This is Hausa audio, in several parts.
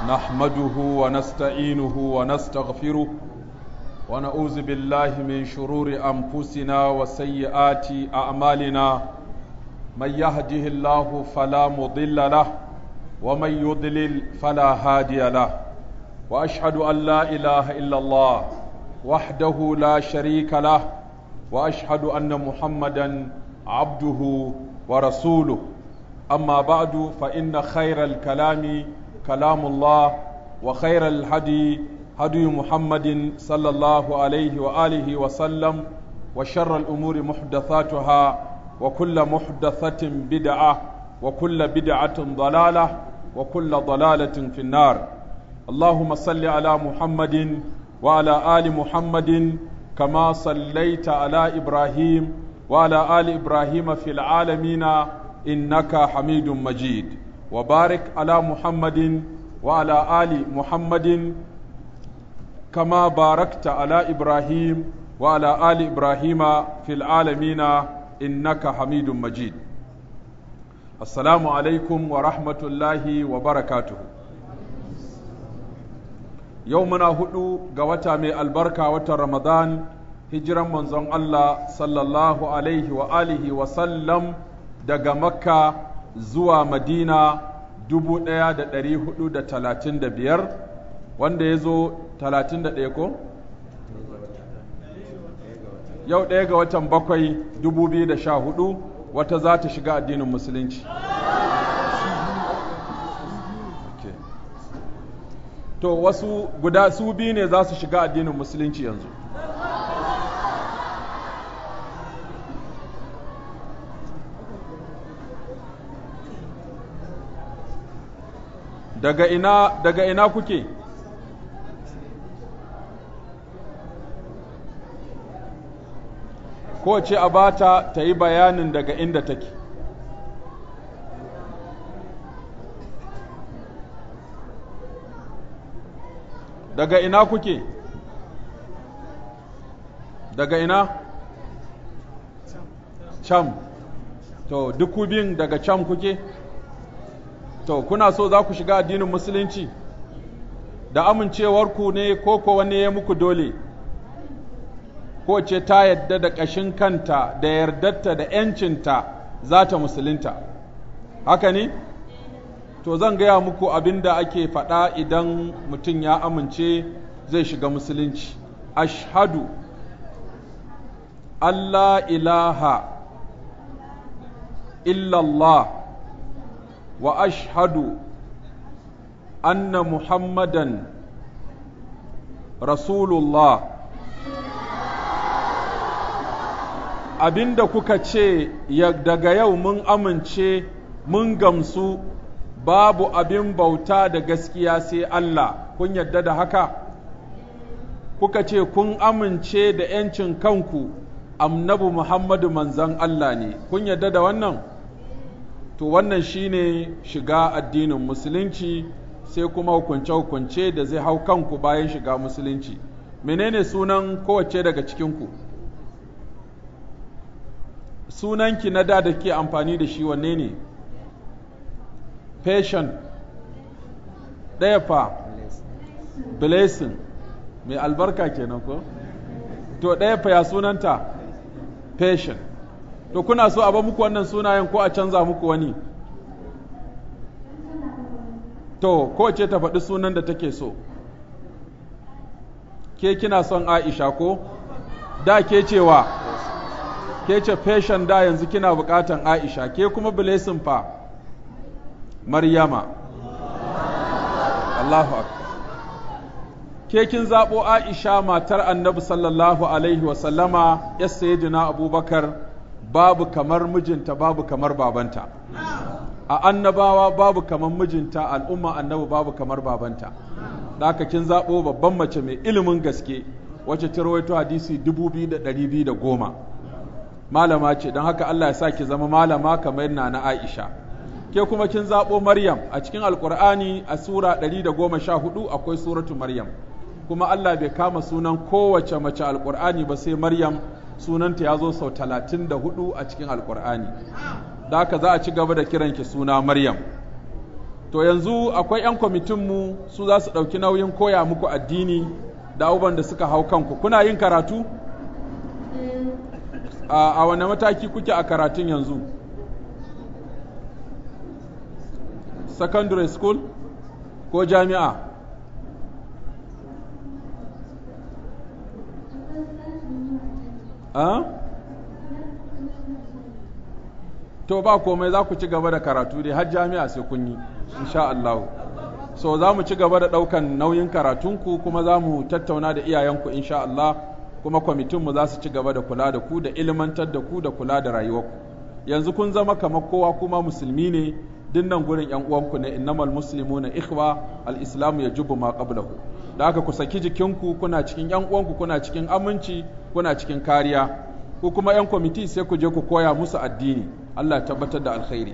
نحمده ونستعينه ونستغفره ونعوذ بالله من شرور أنفسنا وسيئات أعمالنا من يهده الله فلا مضل له ومن يضلل فلا هادي له وأشهد أن لا إله إلا الله وحده لا شريك له وأشهد أن محمدا عبده ورسوله أما بعد فإن خير الكلام كلام الله وخير الهدي هدي محمد صلى الله عليه وآله وسلم وشر الأمور محدثاتها وكل محدثة بدعة وكل بدعة ضلالة وكل ضلالة في النار اللهم صل على محمد وعلى آل محمد كما صليت على إبراهيم وعلى آل إبراهيم في العالمين إنك حميد مجيد وبارك على محمد وعلى آل محمد كما باركت على إبراهيم وعلى آل إبراهيم في العالمين إنك حميد مجيد السلام عليكم ورحمة الله وبركاته يومنا هدو قوتا من البركة وتر رمضان هجرا منزون الله صلى الله عليه وآله وسلم daga makka zuwa madina dubu ɗaya da ɗari hudu da talatin da biyar wanda ya zo talatin da ɗaya ko? yau ɗaya ga watan bakwai dubu biyu da sha hudu wata za ta shiga addinin musulunci to wasu guda su biyu ne za su shiga addinin musulunci yanzu daga ina daga ina kuke kowace a bata ta yi bayanin daga inda take daga ina kuke daga ina cam to duk biyun daga cam kuke to kuna so za ku shiga addinin musulunci da amincewarku ne ko ko wani ya muku dole ko ce ta yadda da ƙashin kanta da yardarta da ‘yancinta za ta musulunta haka ne to zan gaya muku abin da ake faɗa idan mutum ya amince zai shiga musulunci ashhadu Allah ilaha illallah واشهد ان محمدا رسول الله abinda kuka ce daga yau mun amince mun gamsu babu abin bauta da gaskiya sai Allah kun yadda da haka kuka ce kun amince da ‘yancin kanku annabi Muhammadu manzan Allah ne kun yadda da wannan? to wannan shine shiga addinin musulunci sai kuma hukunce-hukunce da zai hau kanku bayan shiga musulunci menene sunan kowace daga cikinku sunanki na da da ke amfani da shi wanne ne patient ɗaya fa blessing mai albarka kenan ko to ɗaya fa ya sunanta patient to kuna so a ba muku wannan sunayen ko a canza muku wani to ko ce ta faɗi sunan da take so ke kina son aisha ko da ke cewa ke ce fashion da yanzu kina buƙatan aisha ke kuma blessing fa maryama Allahu akbar ke kin zaɓo aisha matar annabi sallallahu alaihi wasallama ya sayyidina abubakar babu kamar mijinta babu kamar babanta a annabawa babu kamar mijinta al'umma annabi babu kamar babanta da aka kin zaɓo babban mace mai ilimin gaske wacce ta rawaito hadisi dubu biyu da ɗari biyu da goma malama ce don haka Allah ya sa ki zama malama kamar yana na Aisha ke kuma kin zaɓo Maryam a cikin Alƙur'ani a sura ɗari da goma sha hudu akwai suratu Maryam kuma Allah bai kama sunan kowace mace Alƙur'ani ba sai Maryam sunanta ya zo sau talatin da hudu a cikin alkur'ani da haka za a ci gaba da kiranki suna maryam to to yanzu akwai 'yan kwamitinmu su za su ɗauki nauyin koya muku addini da abubuwan da suka hau kanku kuna yin karatu a wane mataki kuke a karatun yanzu secondary school ko jami'a a? to ba komai za ku ci gaba da karatu dai har jami'a sai kun yi insha Allah so za mu ci gaba da ɗaukan nauyin karatunku kuma za mu tattauna da iyayenku insha Allah kuma kwamitinmu za su ci gaba da kula da ku da ilmantar da ku da kula da rayuwarku yanzu kun zama kamar kowa kuma musulmi ne dinnan gurin yan uwanku ne innamal muslimuna ikhwa al-islamu yajubu ma qablahu da haka ku saki jikinku kuna cikin yan uwanku kuna cikin aminci kuna cikin kariya ku kuma yan kwamiti sai ku je ku koya musu addini Allah tabbatar da alkhairi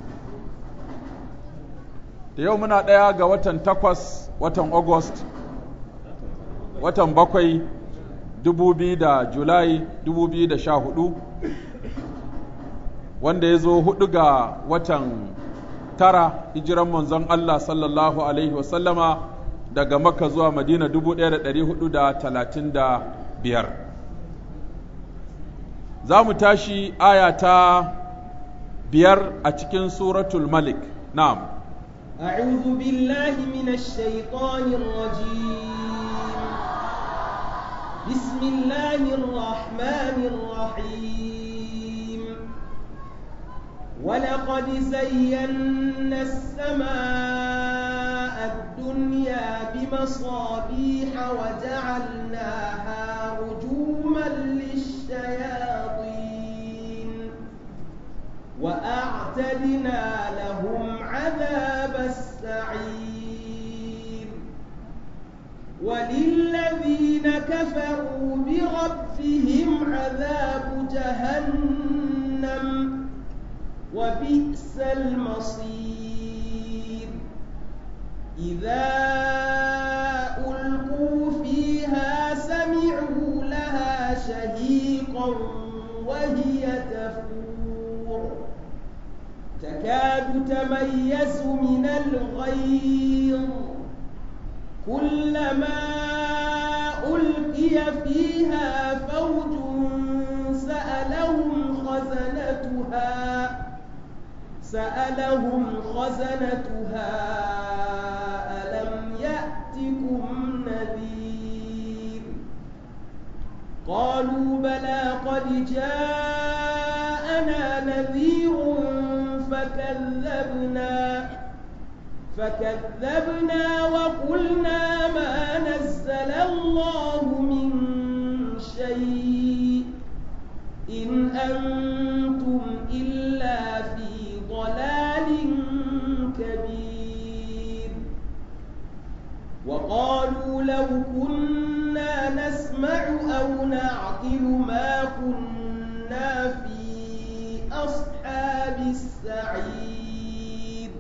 da yau muna ɗaya ga watan takwas watan august watan bakwai dubu biyu da julai dubu biyu da sha hudu wanda ya zo hudu ga watan tara hijiran manzon Allah sallallahu alaihi wasallama daga makka zuwa madina dubu ɗaya da ɗari hudu da talatin da biyar za mu tashi aya ta biyar a cikin suratul malik na'am أعوذ بالله من الشيطان الرجيم بسم الله الرحمن الرحيم ولقد زينا السماء الدنيا بمصابيح وجعلناها رجوما للشياطين وأعتدنا لهم عذاب السعير وللذين كفروا بربهم عذاب جهنم وبئس المصير إذا ألقوا فيها سمعوا لها شهيقا وهي تفور تكاد تميز من الغيظ كلما ألقي فيها فوج سألهم خزنتها سألهم خزنتها ألم يأتكم نذير قالوا بلى قد جاءنا نذير فكذبنا فكذبنا وقلنا ما نزل الله من شيء إن أنتم إلا في ضلال كبير وقالوا لو كنا نسمع أو نعقل ما كنا في أصحاب السعير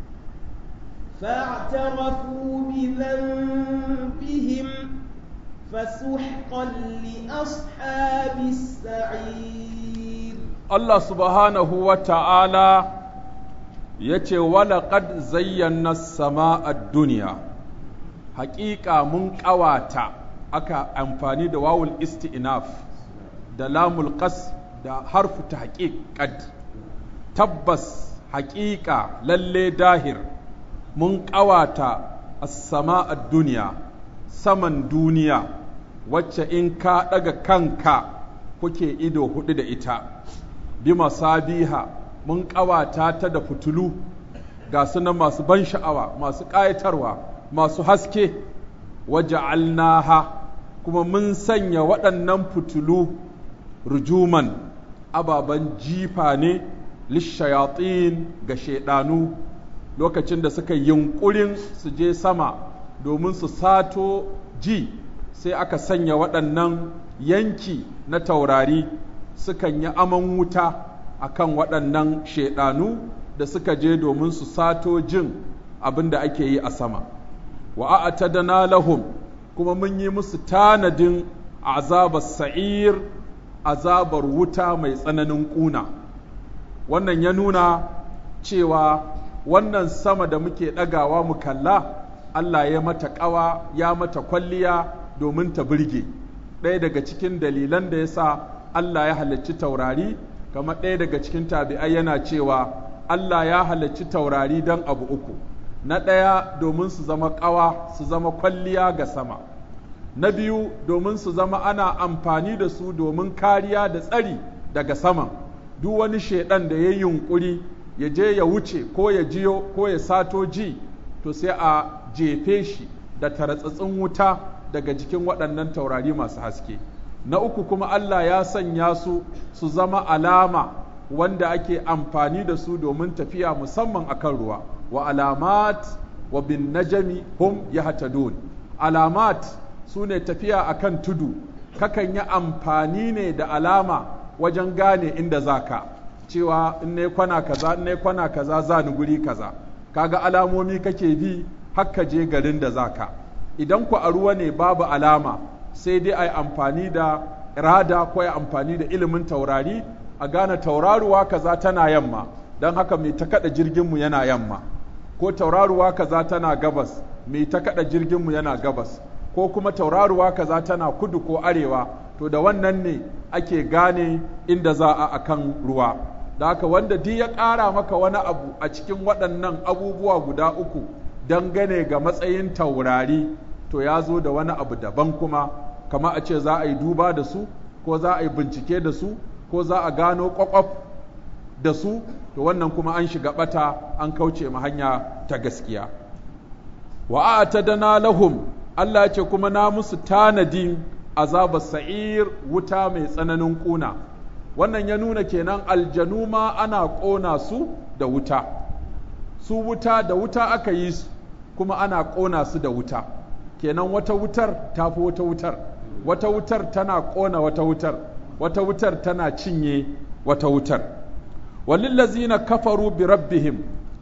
فاعترفوا بذنبهم فسحقا لأصحاب السعير Allah subhanahu wa ta'ala ya ce, Walaƙad zayyana sama a duniya, haƙiƙa mun ƙawata aka amfani da wawul isti'naf da lamul qas da harfu ta haƙiƙad, tabbas haƙiƙa lalle dahir mun ƙawata as-sama a duniya, saman duniya, wacce in ka ɗaga kanka kuke ido huɗu da ita. bi masabiha mun ƙawata ta da fitulu ga sunan masu ban sha'awa masu ƙayatarwa masu haske waja'alnaha kuma mun sanya waɗannan fitulu rujuman ababen jifa ne lishayatin ga shaidanu lokacin da suka yunƙurin su je sama domin su sato ji sai aka sanya waɗannan yanki na taurari sukan yi aman wuta a kan waɗannan shaidanu da suka je domin su sato jin abin da ake yi a sama wa a'tadana lahum kuma mun yi musu tanadin azabar sa'ir azabar wuta mai tsananin ƙuna wannan ya nuna cewa wannan sama da muke ɗagawa mu kalla Allah ya mata ƙawa ya mata kwalliya domin ta birge ɗaya daga cikin dalilan da ya sa Allah ya halicci taurari kamar ɗaya daga cikin tabi'ai yana cewa Allah ya halicci taurari don abu uku na ɗaya domin su zama ƙawa su zama kwalliya ga sama na biyu domin su zama ana amfani da su domin kariya da tsari daga saman duk wani shaidan da ya yi yunƙuri ya je ya wuce ko ya jiyo ko ya sato ji to sai a jefe shi da taratsatsin wuta daga jikin waɗannan taurari masu haske na uku kuma Allah ya sanya su su zama alama wanda ake amfani da su domin tafiya musamman akan ruwa wa alamat wa bin najami hum yahtadun alamat su ne tafiya akan tudu kakan yi amfani ne da alama wajen gane inda zaka cewa in ne kwana kaza in ne kwana kaza za ni guri kaza kaga alamomi kake bi hakka je garin da zaka idan ku a ruwa ne babu alama sai dai a yi amfani da rada ko ya amfani da ilimin taurari a gane tauraruwa kaza tana yamma don haka mai ta kada jirginmu yana yamma ko tauraruwa kaza tana gabas mai ta kada jirginmu yana gabas ko kuma tauraruwa kaza tana kudu ko arewa to da wannan ne ake gane inda za a akan ruwa da haka wanda duk ya ƙara maka wani abu a cikin waɗannan abubuwa guda uku dangane ga matsayin taurari to ya zo da wani abu daban kuma kama a ce za a yi duba da su ko za a yi bincike da su ko za a gano kwakwaf da su to wannan kuma an shiga bata an kauce ma hanya ta gaskiya wa dana lahum Allah ya ce kuma na musu tanadin azabar sa'ir wuta mai tsananin kuna wannan ya nuna kenan aljanu ma ana ƙona su da wuta su wuta da wuta aka yi su kuma ana ƙona su da wuta kenan wata wutar ta fi wata wutar wata wutar tana ƙona wata wutar wata wutar tana cinye wata wutar walillazina kafaru bi rabbihim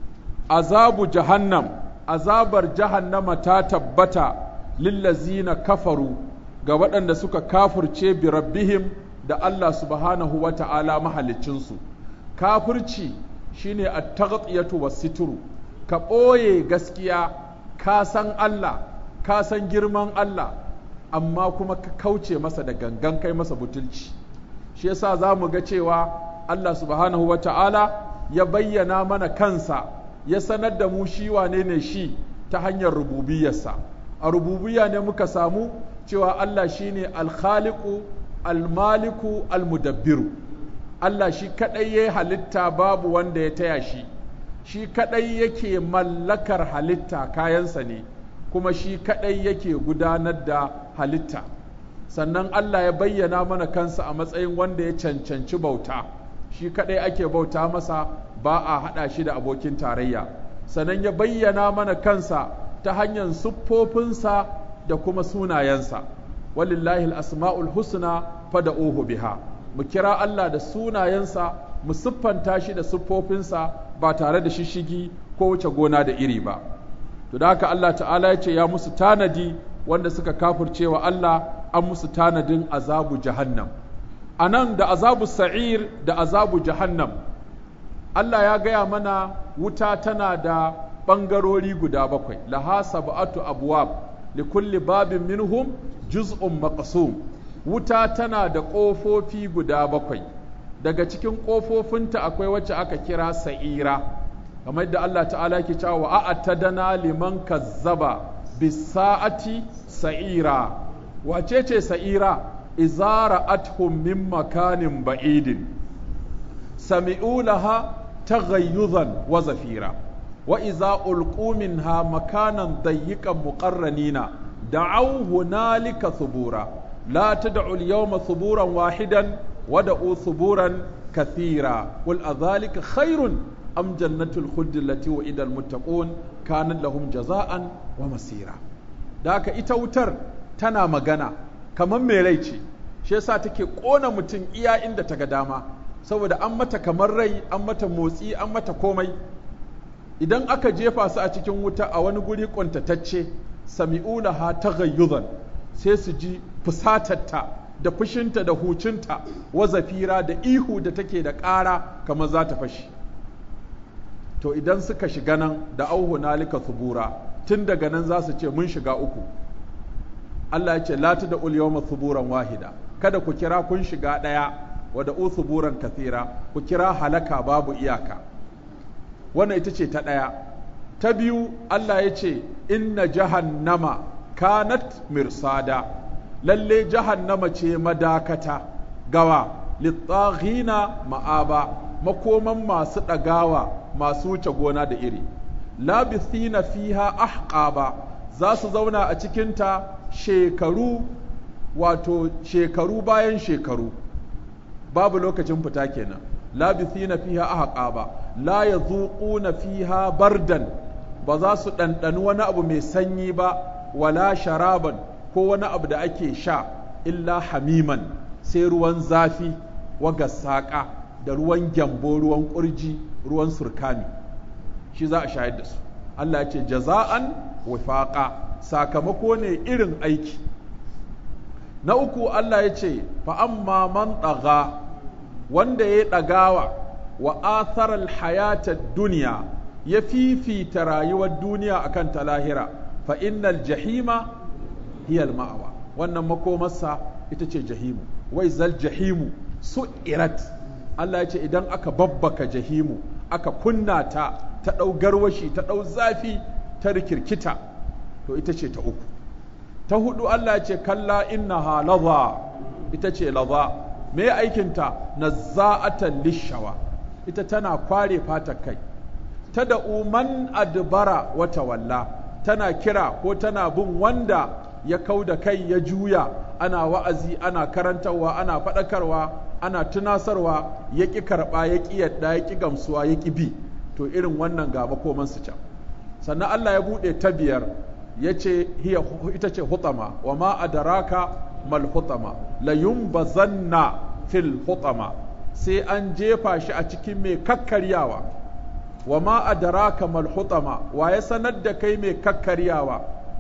azabu jahannam azabar jahannama ta tabbata lillazina kafaru ga waɗanda suka kafurce bi rabbihim da Allah subhanahu wa ta'ala mahaliccinsu kafirci shine at-taghtiyatu was-sitru ka ɓoye gaskiya ka san Allah ka san girman Allah amma kuma ka kauce masa da gangan kai masa butulci shi yasa za mu ga cewa Allah subhanahu wa ta'ala ya bayyana mana kansa ya sanar da mu shi wane ne shi ta hanyar rububiyarsa a rububiyya ne muka samu cewa Allah shine alkhaliqu almaliku almudabbiru Allah shi kadai ya halitta babu wanda ya taya shi shi kadai yake mallakar halitta kayansa ne kuma shi kadai yake gudanar da halitta sannan Allah ya bayyana mana kansa a matsayin wanda ya cancanci bauta shi kadai ake bauta masa ba a hada shi da abokin tarayya sannan ya bayyana mana kansa ta hanyar siffofinsa da kuma sunayensa walillahi asma'ul husna fada'uhu biha mu kira Allah da sunayensa mu siffanta shi da siffofinsa ba tare da shishigi ko wuce gona da iri ba to da haka Allah ta'ala ya ce ya musu tanadi wanda suka kafirce wa Allah an musu tanadin azabu jahannam a nan da azabu sa'ir da azabu jahannam Allah ya gaya mana wuta tana da ɓangarori guda bakwai laha sab'atu abwab li kulli babin minhum juz'un maqsum wuta tana da ƙofofi guda bakwai daga cikin ƙofofinta akwai wacce aka kira sa'ira kamar da Allah ta'ala ke cewa wa a'tadana liman kazzaba bisa'ati sa'ira wace ce sa'ira izara athum min makanin ba'idin sami'u laha taghayyuzan wa zafira wa iza ulqu minha makanan dayyiqan muqarranina da'aw hunalika thubura la tad'u al-yawma thuburan wahidan wad'u thuburan kathira qul adhalika khairun am jannatul khuld allati wa'ida al-muttaqun kanat lahum jaza'an wa masira da haka ita wutar tana magana kamar mai rai ce shi yasa take kona mutum iya inda ta ga dama saboda an mata kamar rai an mata motsi an mata komai idan aka jefa su a cikin wuta a wani guri kuntatacce sami'una ha taghayyuzan sai su ji fusatarta da fushinta da hucinta wa zafira da ihu da take da ƙara kamar za ta fashi to idan suka shiga nan da auhu nalika subura tun daga nan za su ce mun shiga uku Allah ya ce la da ul yawma suburan wahida kada ku kira kun shiga ɗaya wa da suburan kathira ku kira halaka babu iyaka wannan ita ce ta ɗaya ta biyu Allah ya ce inna jahannama kanat mirsada lalle jahannama ce madakata gawa littaghina ma'aba makoman masu ɗagawa masu wuce gona da iri labithina fiha ahqaba za su zauna a cikinta shekaru wato shekaru bayan shekaru babu lokacin fita kenan labithina fiha ahqaba la yazuquna fiha bardan ba za su ɗanɗani wani abu mai sanyi ba wala sharaban ko wani abu da ake sha illa hamiman sai ruwan zafi wa saƙa da ruwan gyambo ruwan ƙurji ruwan surkami shi za a shayar da su Allah ya ce jaza'an wifaqa sakamako ne irin aiki na uku Allah ya ce fa amma man ɗaga wanda ya ɗagawa wa atharal hayata duniya ya fifita rayuwar duniya akan ta lahira fa innal jahima hiyal ma'awa wannan makomarsa ita ce jahimu wai zal jahimu su'irat Allah ya ce idan aka babbaka jahimu aka kunna ta ta ɗau garwashi ta ɗau zafi ta rikirkita to ita ce ta uku ta hudu Allah ya ce kalla innaha laza ita ce laza me aikinta nazza'atan lishawa ita tana kware fatar kai ta da uman adbara wata walla tana kira ko tana bin wanda ya kau da kai ya juya ana wa'azi ana karantarwa ana faɗakarwa ana tunasarwa ya ƙi karɓa ya ƙi yadda ya ƙi gamsuwa ya ƙi bi to irin wannan ga makomansu can sannan Allah ya buɗe ta biyar ya ce ita ce hutama wa ma adaraka mal hutama la yumbazanna fil hutama sai an jefa shi a cikin mai kakkaryawa wa ma adaraka mal hutama wa ya sanar da kai mai kakkaryawa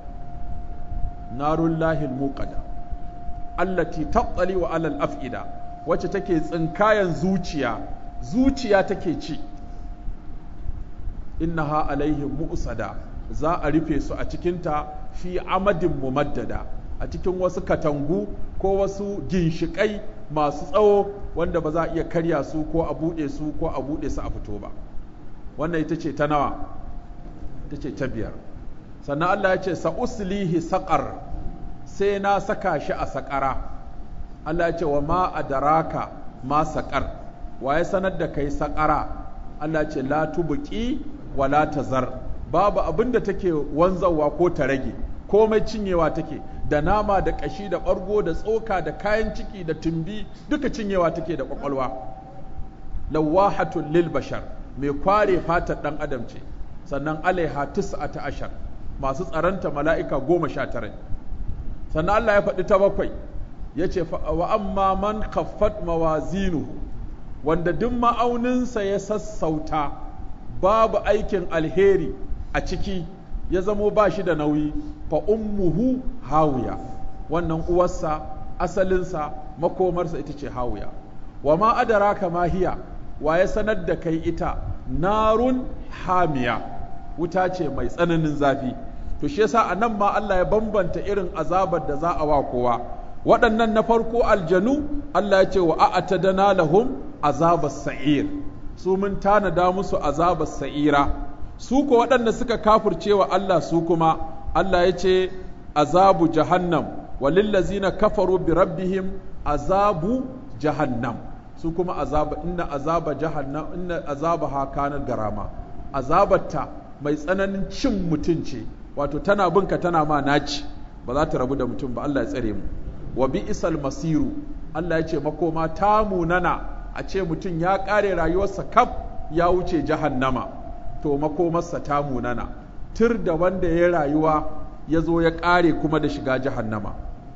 narullahi muqada allati tattali wa alal af'ida wacce take tsinkayan zuciya zuciya take ci innaha alaihim mu'sada za a rufe su a cikinta fi amadin mumaddada a cikin wasu katangu ko wasu ginshiƙai masu tsawo wanda ba za a iya karya su ko a buɗe su ko a buɗe su a fito ba wannan ita ce ta nawa ita ce ta biyar sannan Allah ya ce sa'uslihi saƙar sai na saka shi a saƙara Allah ya ce wa ma adaraka ma saƙar wa ya sanar da kai saƙara Allah ya ce la tubuki wa la tazar babu abin da take wanzarwa ko ta rage komai cinyewa take da nama da ƙashi da ɓargo da tsoka da kayan ciki da tumbi duka cinyewa take da ƙwaƙwalwa lawahatun lil bashar mai kware fatar ɗan adam ce sannan alaiha tis'ata ashar masu tsaranta mala'ika goma sha tara sannan Allah ya faɗi ta bakwai ya ce wa amma man khaffat mawazinuhu wanda duk ma'auninsa ya sassauta babu aikin alheri a ciki ya zamo ba shi da nauyi fa ummuhu hawiya wannan uwarsa asalinsa makomarsa ita ce hawiya wa ma adaraka ma hiya wa ya sanar da kai ita narun hamiya wuta ce mai tsananin zafi to shi yasa anan ma Allah ya bambanta irin azabar da za a wa kowa waɗannan na farko aljanu Allah ya ce wa a'tadana lahum azabas sa'ir su mun tanada musu azabar sa'ira su ko waɗanda suka kafurce wa Allah su kuma Allah ya ce azabu jahannam walillazina kafaru bi rabbihim azabu jahannam su kuma azaba inna azaba jahannam inna azaba hakanar garama azabarta mai tsananin cin mutum ce wato tana binka tana ma naci ba za ta rabu da mutum ba Allah ya tsare mu wa bi isal masiru Allah ya ce makoma ta munana a ce mutum ya ƙare rayuwarsa kaf ya wuce jahannama to makomarsa ta munana tur da wanda ya rayuwa ya zo ya ƙare kuma da shiga jahannama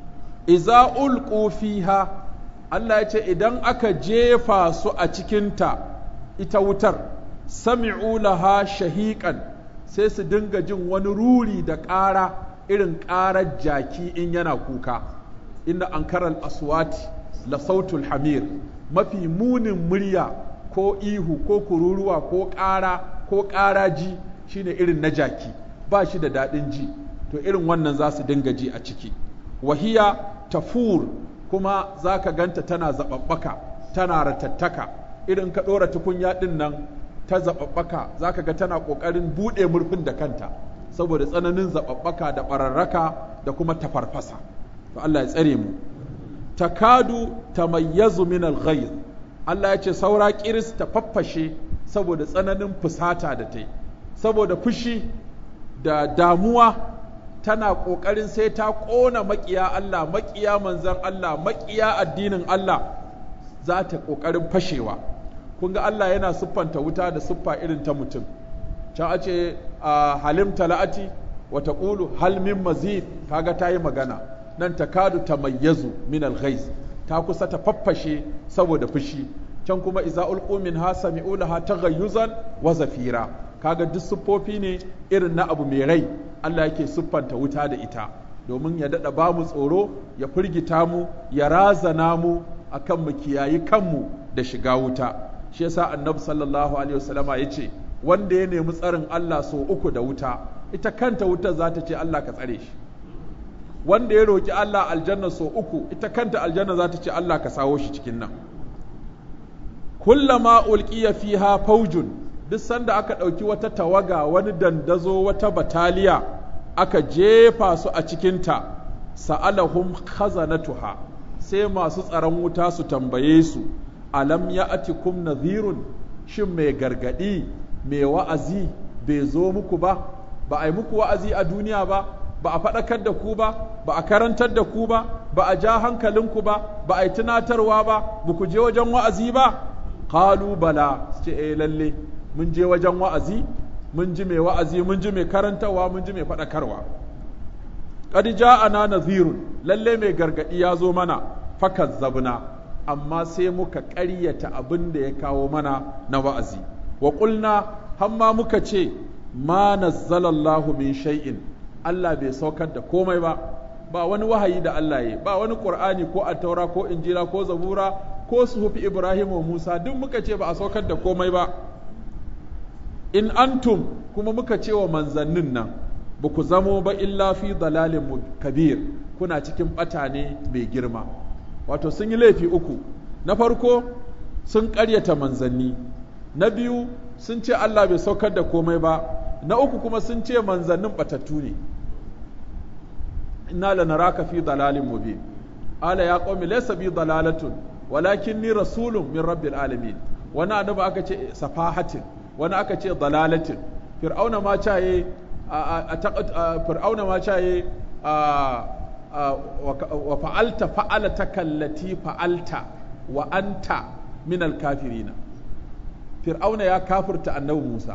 iza ulqu fiha Allah ya ce idan aka jefa su a cikinta ita wutar sami'u laha shahiqan sai su dinga jin wani ruri da ƙara irin ƙarar jaki in yana kuka inda ankaral aswati la sautul hamir mafi munin murya ko ihu ko kururuwa ko ƙara ko ƙaraji shine irin na jaki ba shi da daɗin ji to irin wannan za su dinga ji a ciki wahiya tafur kuma za ka ganta tana zaɓaɓɓaka tana ratattaka irin ka ɗora tukunya ɗin nan ta zaɓaɓɓaka za ka ga tana ƙoƙarin buɗe murfin da kanta saboda tsananin zaɓaɓɓaka da ɓararraka da kuma tafarfasa to Allah ya tsare mu takadu tamayyazu min al-ghayr Allah ya ce saura kiris ta faffashe saboda tsananin fusata da ta yi saboda fushi da damuwa tana ƙoƙarin sai ta ƙona maƙiya Allah maƙiya manzan Allah maƙiya addinin Allah za ta ƙoƙarin fashewa kun ga Allah yana siffanta wuta da siffa irin ta mutum can a ce halim tala'ati wa taqulu hal min mazid kaga ta yi magana nan takadu tamayyazu min al-ghaiz ta kusa ta faffashe saboda fushi can kuma iza ulqu minha sami'u laha taghayyuzan wa zafira kaga duk siffofi ne irin na abu mai rai Allah yake siffanta wuta da ita domin ya dada ba mu tsoro ya firgita mu ya razana mu akan mu kiyayi kanmu da shiga wuta shi yasa annabi sallallahu alaihi wasallama yace wanda ya nemi tsarin Allah so uku da wuta ita kanta wutar za ta ce Allah ka tsare shi wanda ya roki Allah aljanna so uku ita kanta aljanna za ta ce Allah ka sawo shi cikin nan kullama ulqiya fiha faujun duk sanda aka ɗauki wata tawaga wani dandazo wata bataliya aka jefa su a cikinta sa'alahum khazanatuha sai masu tsaron wuta su tambaye su alam ya'tikum nadhirun shin mai gargadi mai wa'azi bai zo muku ba ba a yi muku wa'azi a duniya ba ba a faɗakar da ku ba ba a karantar da ku ba ba a ja hankalinku ba ba a yi tunatarwa ba ba ku je wajen wa'azi ba qalu bala ce eh lalle mun je wajen wa'azi mun ji mai wa'azi mun ji mai karantarwa mun ji mai faɗakarwa qad ja'ana nadhirun lalle mai gargadi ya zo mana fakazzabna amma sai muka ƙaryata abin da ya kawo mana na wa'azi wa qulna hamma muka ce ma nazzalallahu min shay'in Allah bai saukar da komai ba ba wani wahayi da Allah ya ba wani Qur'ani ko Attaura ko Injila ko Zabura ko suhufi Ibrahim wa Musa duk muka ce ba a saukar da komai ba in antum kuma muka ce wa manzannin nan ba ku zamo ba illa fi dalalin kabir kuna cikin bata ne mai girma wato sun yi laifi uku na farko sun ƙaryata manzanni na biyu sun ce Allah bai saukar da komai ba na uku kuma sun ce manzannin batattu ne inna lanaraka fi dalalin mubin ala ya qaumi laysa bi dalalatun walakinni rasulun min rabbil alamin wani annabi aka ce safahatin wani aka ce dalalatin fir'auna ma caye fir'auna ma caye wa fa'alta fa'alata kallati fa'alta wa anta min alkafirina fir'auna ya kafirta annabi Musa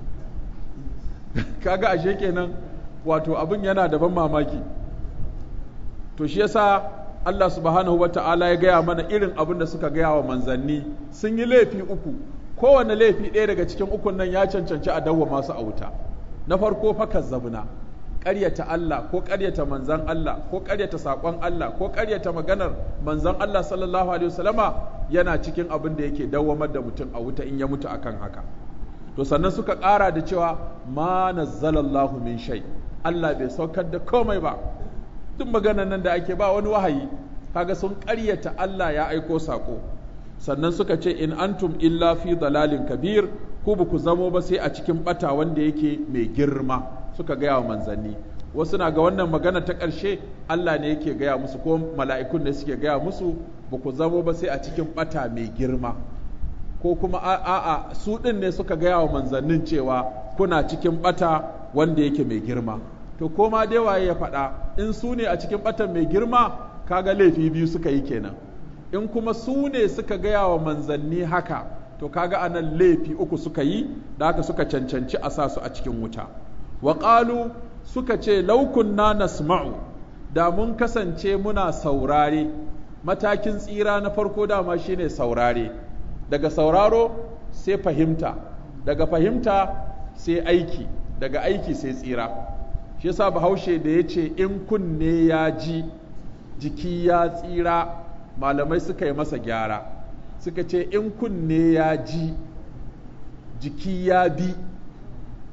kaga ashe kenan wato abin yana da ban mamaki to shi yasa Allah subhanahu wa ta'ala ya gaya mana irin abin da suka gaya wa manzanni sun yi laifi uku kowane laifi ɗaya daga cikin ukun nan ya cancanci a dawwa masu a wuta na farko fa kazzabna ƙaryata Allah ko ƙaryata manzan Allah ko ƙaryata saƙon Allah ko ƙaryata maganar manzan Allah sallallahu alaihi wasallama yana cikin abin da yake dawwamar da mutum a wuta in ya mutu akan haka to sannan suka ƙara da cewa ma nazzalallahu min shay Allah bai saukar da komai ba duk maganar nan da ake ba wani wahayi kaga sun ƙaryata Allah ya aiko saƙo sannan suka ce in antum illa fi dalalin kabir ku ba ku zamo ba sai a cikin bata wanda yake mai girma suka gaya wa manzanni wasu na ga wannan magana ta ƙarshe Allah ne yake gaya musu ko mala'ikun ne suke gaya musu ba ku zamo ba sai a cikin bata mai girma ko kuma a'a su ɗin ne suka gaya wa manzannin cewa kuna cikin bata wanda yake mai girma to koma dai waye ya faɗa in su ne a cikin batan mai girma kaga laifi biyu suka yi kenan in kuma su ne suka gaya wa manzanni haka to kaga anan laifi uku suka yi da haka suka cancanci a sa su a cikin wuta wa suka ce laukunna nasma'u da mun kasance muna saurare matakin tsira na farko dama shine saurare daga sauraro sai fahimta daga fahimta sai aiki daga aiki sai tsira shi yasa bahaushe da ya ce in kunne ya ji jiki ya tsira malamai suka yi masa gyara suka ce in kunne ya ji jiki ya bi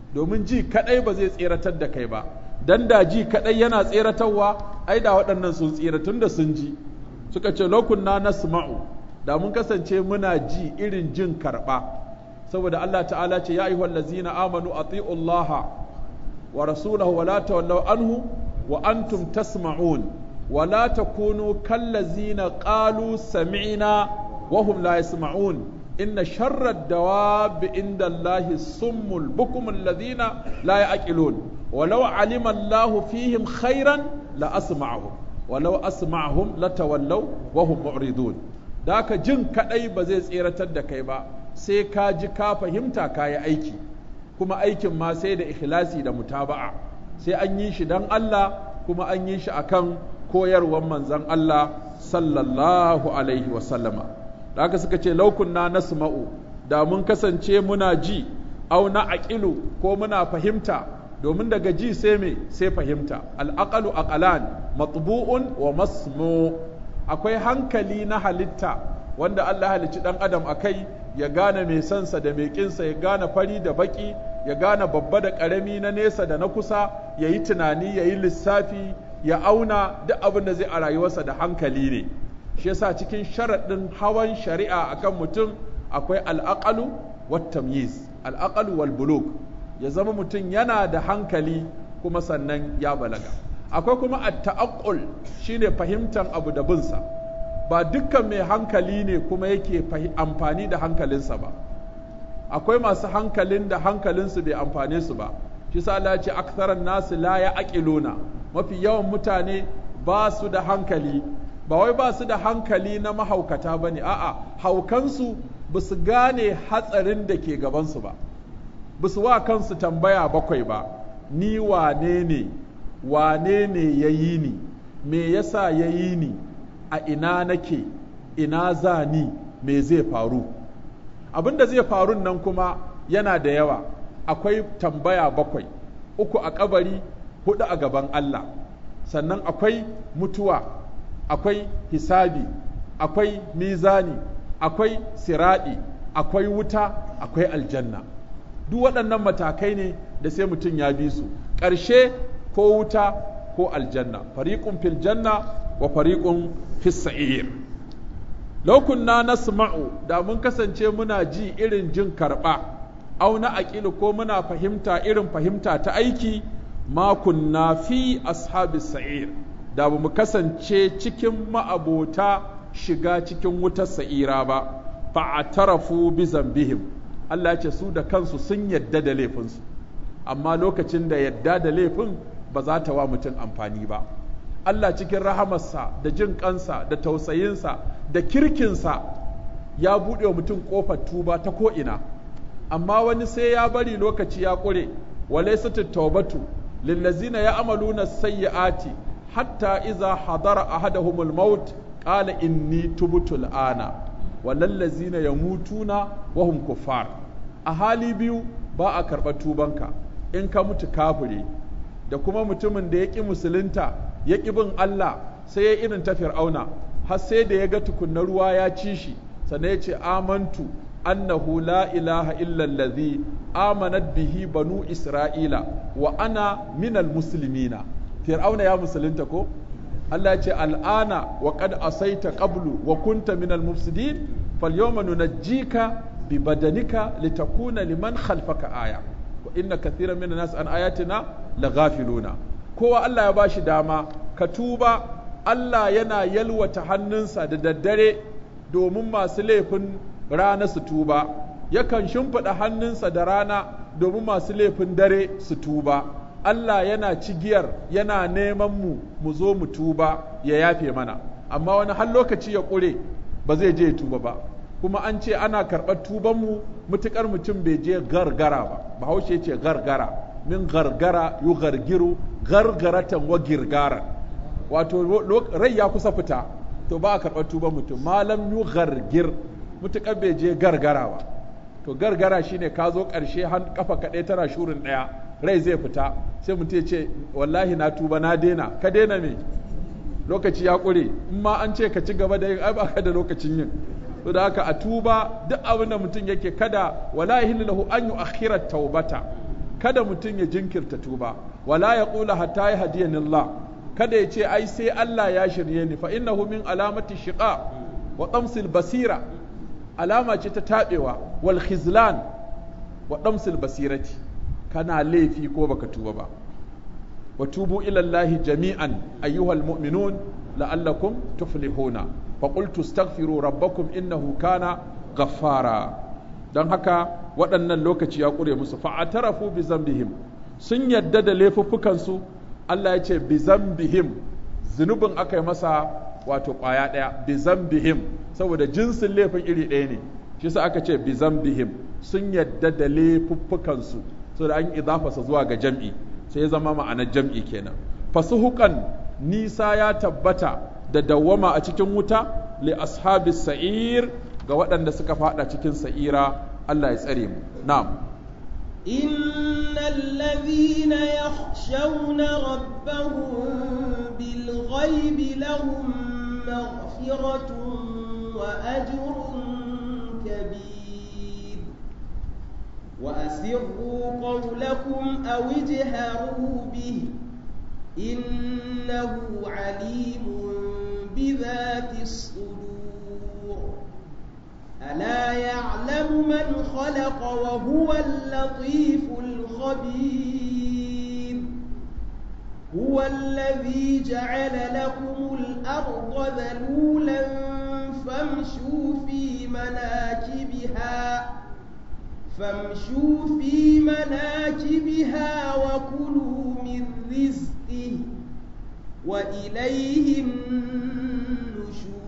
domin ji kadai ba zai tseratar da kai ba dan da ji kadai yana tseratarwa ai da waɗannan sun tsira tun da sun ji suka ce lokunna nasma'u da mun kasance muna ji irin jin karba saboda Allah ta'ala ce ya ayyuhal ladzina amanu ati'u Allah wa rasulahu wa la tawallaw anhu wa antum tasma'un wa la takunu kallazina qalu sami'na wa hum la yasma'un inna sharra ad-dawab inda Allah summul bukum alladhina la ya'qilun ولو علم الله فيهم خيرا لأسمعهم ولو أسمعهم لتولوا وهم معرضون ذاك جن كدai ba zai tseratar da kai ba sai ka ji ka fahimta ka yi aiki kuma aikin ma sai da ikhlasi da mutaba'a sai an yi shi dan Allah kuma an yi shi akan koyarwar manzon Allah sallallahu alaihi wa sallama da haka suka ce laukunna nasma'u da mun kasance muna ji au na aqilu ko muna fahimta domin daga ji sai me sai fahimta al'aqalu aqalan matbu'un wa masmu akwai hankali na halitta wanda Allah halicci dan adam akai ya gane mai sansa da mai kinsa ya gane fari da baki ya gane babba da karami na nesa da na kusa ya yi tunani ya yi lissafi ya auna duk abin da zai a rayuwarsa da hankali ne shi yasa cikin sharaɗin hawan shari'a akan mutum akwai al'aqalu wat tamyiz al'aqalu wal buluk ya zama mutum yana da hankali kuma sannan ya balaga akwai kuma at-ta'aqqul shine fahimtar abu da binsa ba dukkan mai hankali ne kuma yake amfani da hankalinsa ba akwai masu hankalin da hankalinsu bai amfane su ba shi sa Allah ya ce aktharan nasu la ya'qiluna mafi yawan mutane ba su da hankali ba wai ba su da hankali na mahaukata bane a'a haukansu ba su gane hatsarin da ke gabansu ba ba su wa kansu tambaya bakwai ba ni wane ne wane ne ya yi ni me yasa ya yi ni a ina nake ina za ni me zai faru abin da zai faru nan kuma yana da yawa akwai tambaya bakwai uku a kabari hudu a gaban Allah sannan akwai mutuwa akwai hisabi akwai mizani akwai siradi akwai wuta akwai aljanna duk waɗannan matakai ne da sai mutum ya bi su ƙarshe ko wuta ko aljanna fariƙun fil janna wa fariƙun fis sa'ir law kunna nasma'u da mun kasance muna ji irin jin karɓa au na aqilu ko muna fahimta irin fahimta ta aiki ma kunna fi ashabis sa'ir da ba mu kasance cikin ma'abota shiga cikin wutar sa'ira ba fa'atarafu bi zambihim Allah ce su da kansu sun yadda da laifinsu amma lokacin da yadda da laifin ba za ta wa mutum amfani ba Allah cikin rahamarsa da jin kansa da tausayinsa da kirkinsa ya buɗe wa mutum ƙofar tuba ta ko'ina amma wani sai ya bari lokaci ya ƙure walaisatu taubatu lillazina ya amaluna sayyi'ati hatta iza hadara ahadahumul maut qala inni tubtu al'ana walallazina yamutuna wa hum kuffar a hali biyu ba a karɓar tubanka in ka mutu kafire da kuma mutumin da ya ƙi musulunta ya ƙi bin Allah sai ya irin ta fir'auna har sai da ya ga tukunna ruwa ya ci shi sannan ya ce amantu annahu la ilaha illa allazi amanat bihi banu isra'ila wa ana minal muslimina fir'auna ya musulunta ko Allah ya ce al'ana wa qad asaita qablu wa kunta minal mufsidin falyawma nunajjika bi badanika litakuna liman khalfaka aya wa inna kathiran minan nas an ayatina laghafiluna kowa Allah ya bashi dama ka tuba Allah yana yalwata hannunsa da daddare domin masu laifin rana su tuba yakan shimfiɗa hannunsa da rana domin masu laifin dare su tuba Allah yana cigiyar yana neman mu mu zo mu tuba ya yafe mana amma wani har lokaci ya ƙure ba zai je tuba ba kuma an ce ana karɓar tubanmu mutuƙar mutum bai je gargara ba bahaushe ce gargara min gargara yu gargiru gargaratan wa girgaran wato rai ya kusa fita to ba a karɓar tuban mutum malam yu gargir mutuƙar bai je gargara ba to gargara shine ka zo ƙarshe han kafa kaɗai tana shurin ɗaya rai zai fita sai mutum ya ce wallahi na tuba na daina ka daina me lokaci ya ƙure in ma an ce ka ci gaba da yin ai ba ka da lokacin yin to da haka a tuba duk abin da mutum yake kada wala yahillu lahu an yu'akhkhira taubata kada mutum ya jinkirta tuba wala ya ƙula hatta ya hadiyanillah kada ya ce ai sai Allah ya shirye ni fa innahu min alamati shiqa wa tamsil basira alama ce ta tabewa wal khizlan wa tamsil basirati kana laifi ko baka tuba ba wa tubu ila Allah jami'an ayyuhal mu'minun la'allakum tuflihuna fa qultu astaghfiru rabbakum innahu kana ghaffara don haka waɗannan lokaci ya ƙure musu fa'atarafu bi zambihim sun yadda da laifuffukansu Allah ya ce bi zambihim zunubin aka yi masa wato ƙwaya ɗaya bi zambihim saboda jinsin laifin iri ɗaya ne shi sa aka ce bi zambihim sun yadda da laifuffukansu saboda an idafasa zuwa ga jam'i sai ya zama ma'anar jam'i kenan fasuhukan nisa ya tabbata da dawwama a cikin wuta li ashabis sa'ir ga waɗanda suka fada cikin sa'ira Allah ya tsare mu na'am إن الذين يخشون ربهم بالغيب لهم مغفرة وأجر كبير وأسروا قولكم أو اجهروا به إنه عليم بذات الصدور ألا يعلم من خلق وهو اللطيف الخبير هو الذي جعل لكم الأرض ذلولا فامشوا في مناكبها فامشوا في مناكبها وكلوا من رزقه وإليه النشور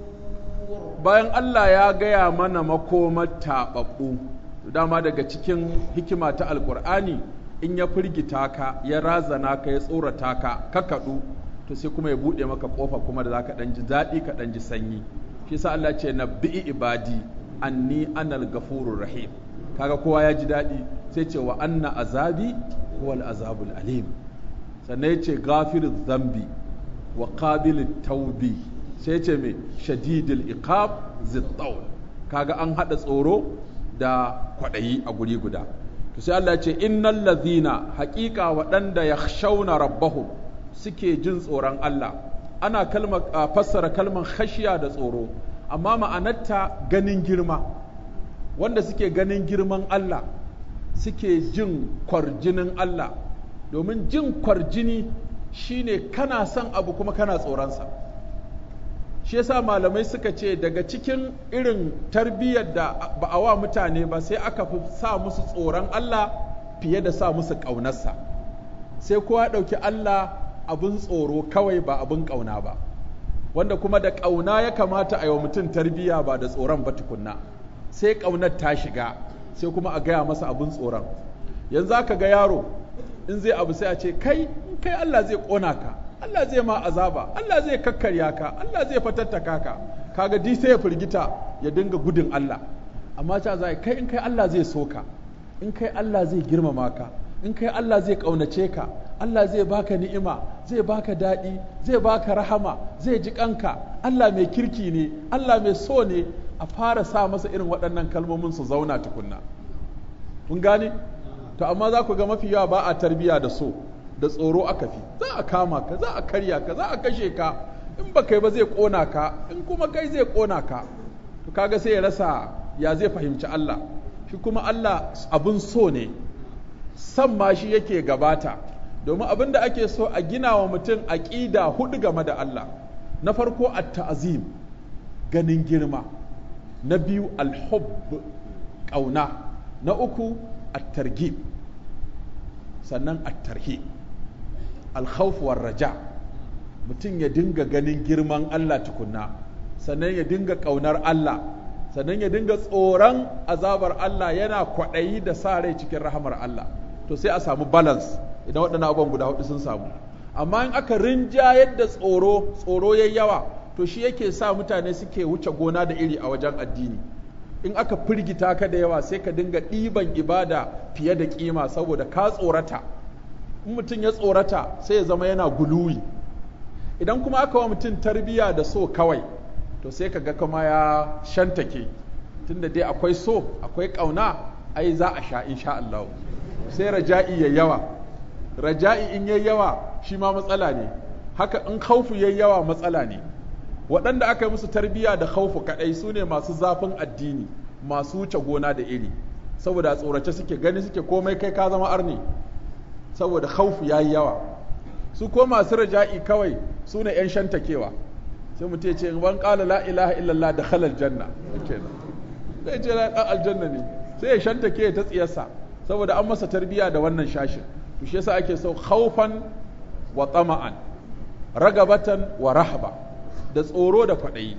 bayan Allah ya gaya mana makomar taɓaɓɓu dama daga cikin hikima ta alkur'ani in ya firgita ka ya razana ka ya tsorata ka ka kaɗu to sai kuma ya buɗe maka ƙofa kuma da za ka ɗan ji daɗi ka ɗan ji sanyi shi sa Allah ce na bi'i ibadi anni anal gafurur rahim kaga kowa ya ji daɗi sai ce wa anna azabi huwal azabul alim sannan ya ce gafiruz zambi wa qabilit taubi sai ce mai shadidul iqab zittaul kaga an hada tsoro da kwaɗayi a guri guda to sai Allah ce innal ladhina haƙiƙa waɗanda yakhshawna rabbahum suke jin tsoron Allah ana kalma fassara kalman khashiya da tsoro amma ma'anarta ganin girma wanda suke ganin girman Allah suke jin kwarjinin Allah domin jin kwarjini shine kana son abu kuma kana tsoronsa shi yasa malamai suka ce daga cikin irin tarbiyyar da ba a wa mutane ba sai aka fi sa musu tsoron Allah fiye da sa musu ƙaunarsa sai kowa ɗauki Allah abin tsoro kawai ba abin ƙauna ba wanda kuma da ƙauna ya kamata a yi wa mutum tarbiyya ba da tsoron ba tukunna sai ƙaunar ta shiga sai kuma a gaya masa abin tsoron yanzu aka ga yaro in zai abu sai a ce kai kai Allah zai ƙona ka Allah zai ma azaba Allah zai kakkarya ka Allah zai fatattaka ka kaga di sai ya firgita ya dinga gudun Allah amma ta zai kai in kai Allah zai so ka in kai Allah zai girmama ka in kai Allah zai ƙaunace ka Allah zai baka ni'ima zai baka daɗi zai baka rahama zai ji kanka Allah mai kirki ne Allah mai so ne a fara sa masa irin waɗannan kalmomin su zauna tukunna kun gane to amma za ku ga mafi yawa ba a tarbiya da so da tsoro aka fi za a kama ka za a karya ka za a kashe ka in ba kai ba zai kona ka in kuma kai zai kona ka to kaga sai ya rasa ya zai fahimci Allah shi kuma Allah abun so ne san ma shi yake gabata domin abin da ake so a gina wa mutum aƙida hudu game da Allah na farko at-ta'zim ganin girma na biyu al-hubb ƙauna na uku at-targhib sannan at-tarhib al-khawf war-raja mutum ya dinga ganin girman Allah tukunna sannan ya dinga ƙaunar Allah sannan ya dinga tsoron azabar Allah yana kwaɗayi da sa rai cikin rahamar Allah to sai a samu balance idan waɗannan abubuwan guda hudu sun samu amma in aka rinja yadda tsoro tsoro yayi yawa to shi yake sa mutane suke wuce gona da iri a wajen addini in aka firgita ka da yawa sai ka dinga ɗiban ibada fiye da kima saboda ka tsorata in mutum ya tsorata sai ya zama yana guluwi idan kuma aka wa mutum tarbiya da so kawai to sai ka ga kama ya shantake tunda dai akwai so akwai ƙauna ai za a sha insha Allah sai raja'i ya yawa raja'i in yayi yawa shi ma matsala ne haka in khaufu yayi yawa matsala ne waɗanda aka yi musu tarbiyya da khaufu kaɗai su ne masu zafin addini masu wuce gona da iri saboda tsorace suke gani suke komai kai ka zama arni saboda khaufu yayi yawa su ko masu raja'i kawai su ne 'yan shantakewa sai mutum ya ce ban ƙala la ilaha illallah da halal janna kenan zai ce la ɗan aljanna ne sai ya shantake ta tsiyarsa saboda an masa tarbiyya da wannan shashin to shi yasa ake so khaufan wa tama'an ragabatan wa rahaba da tsoro da kwaɗayi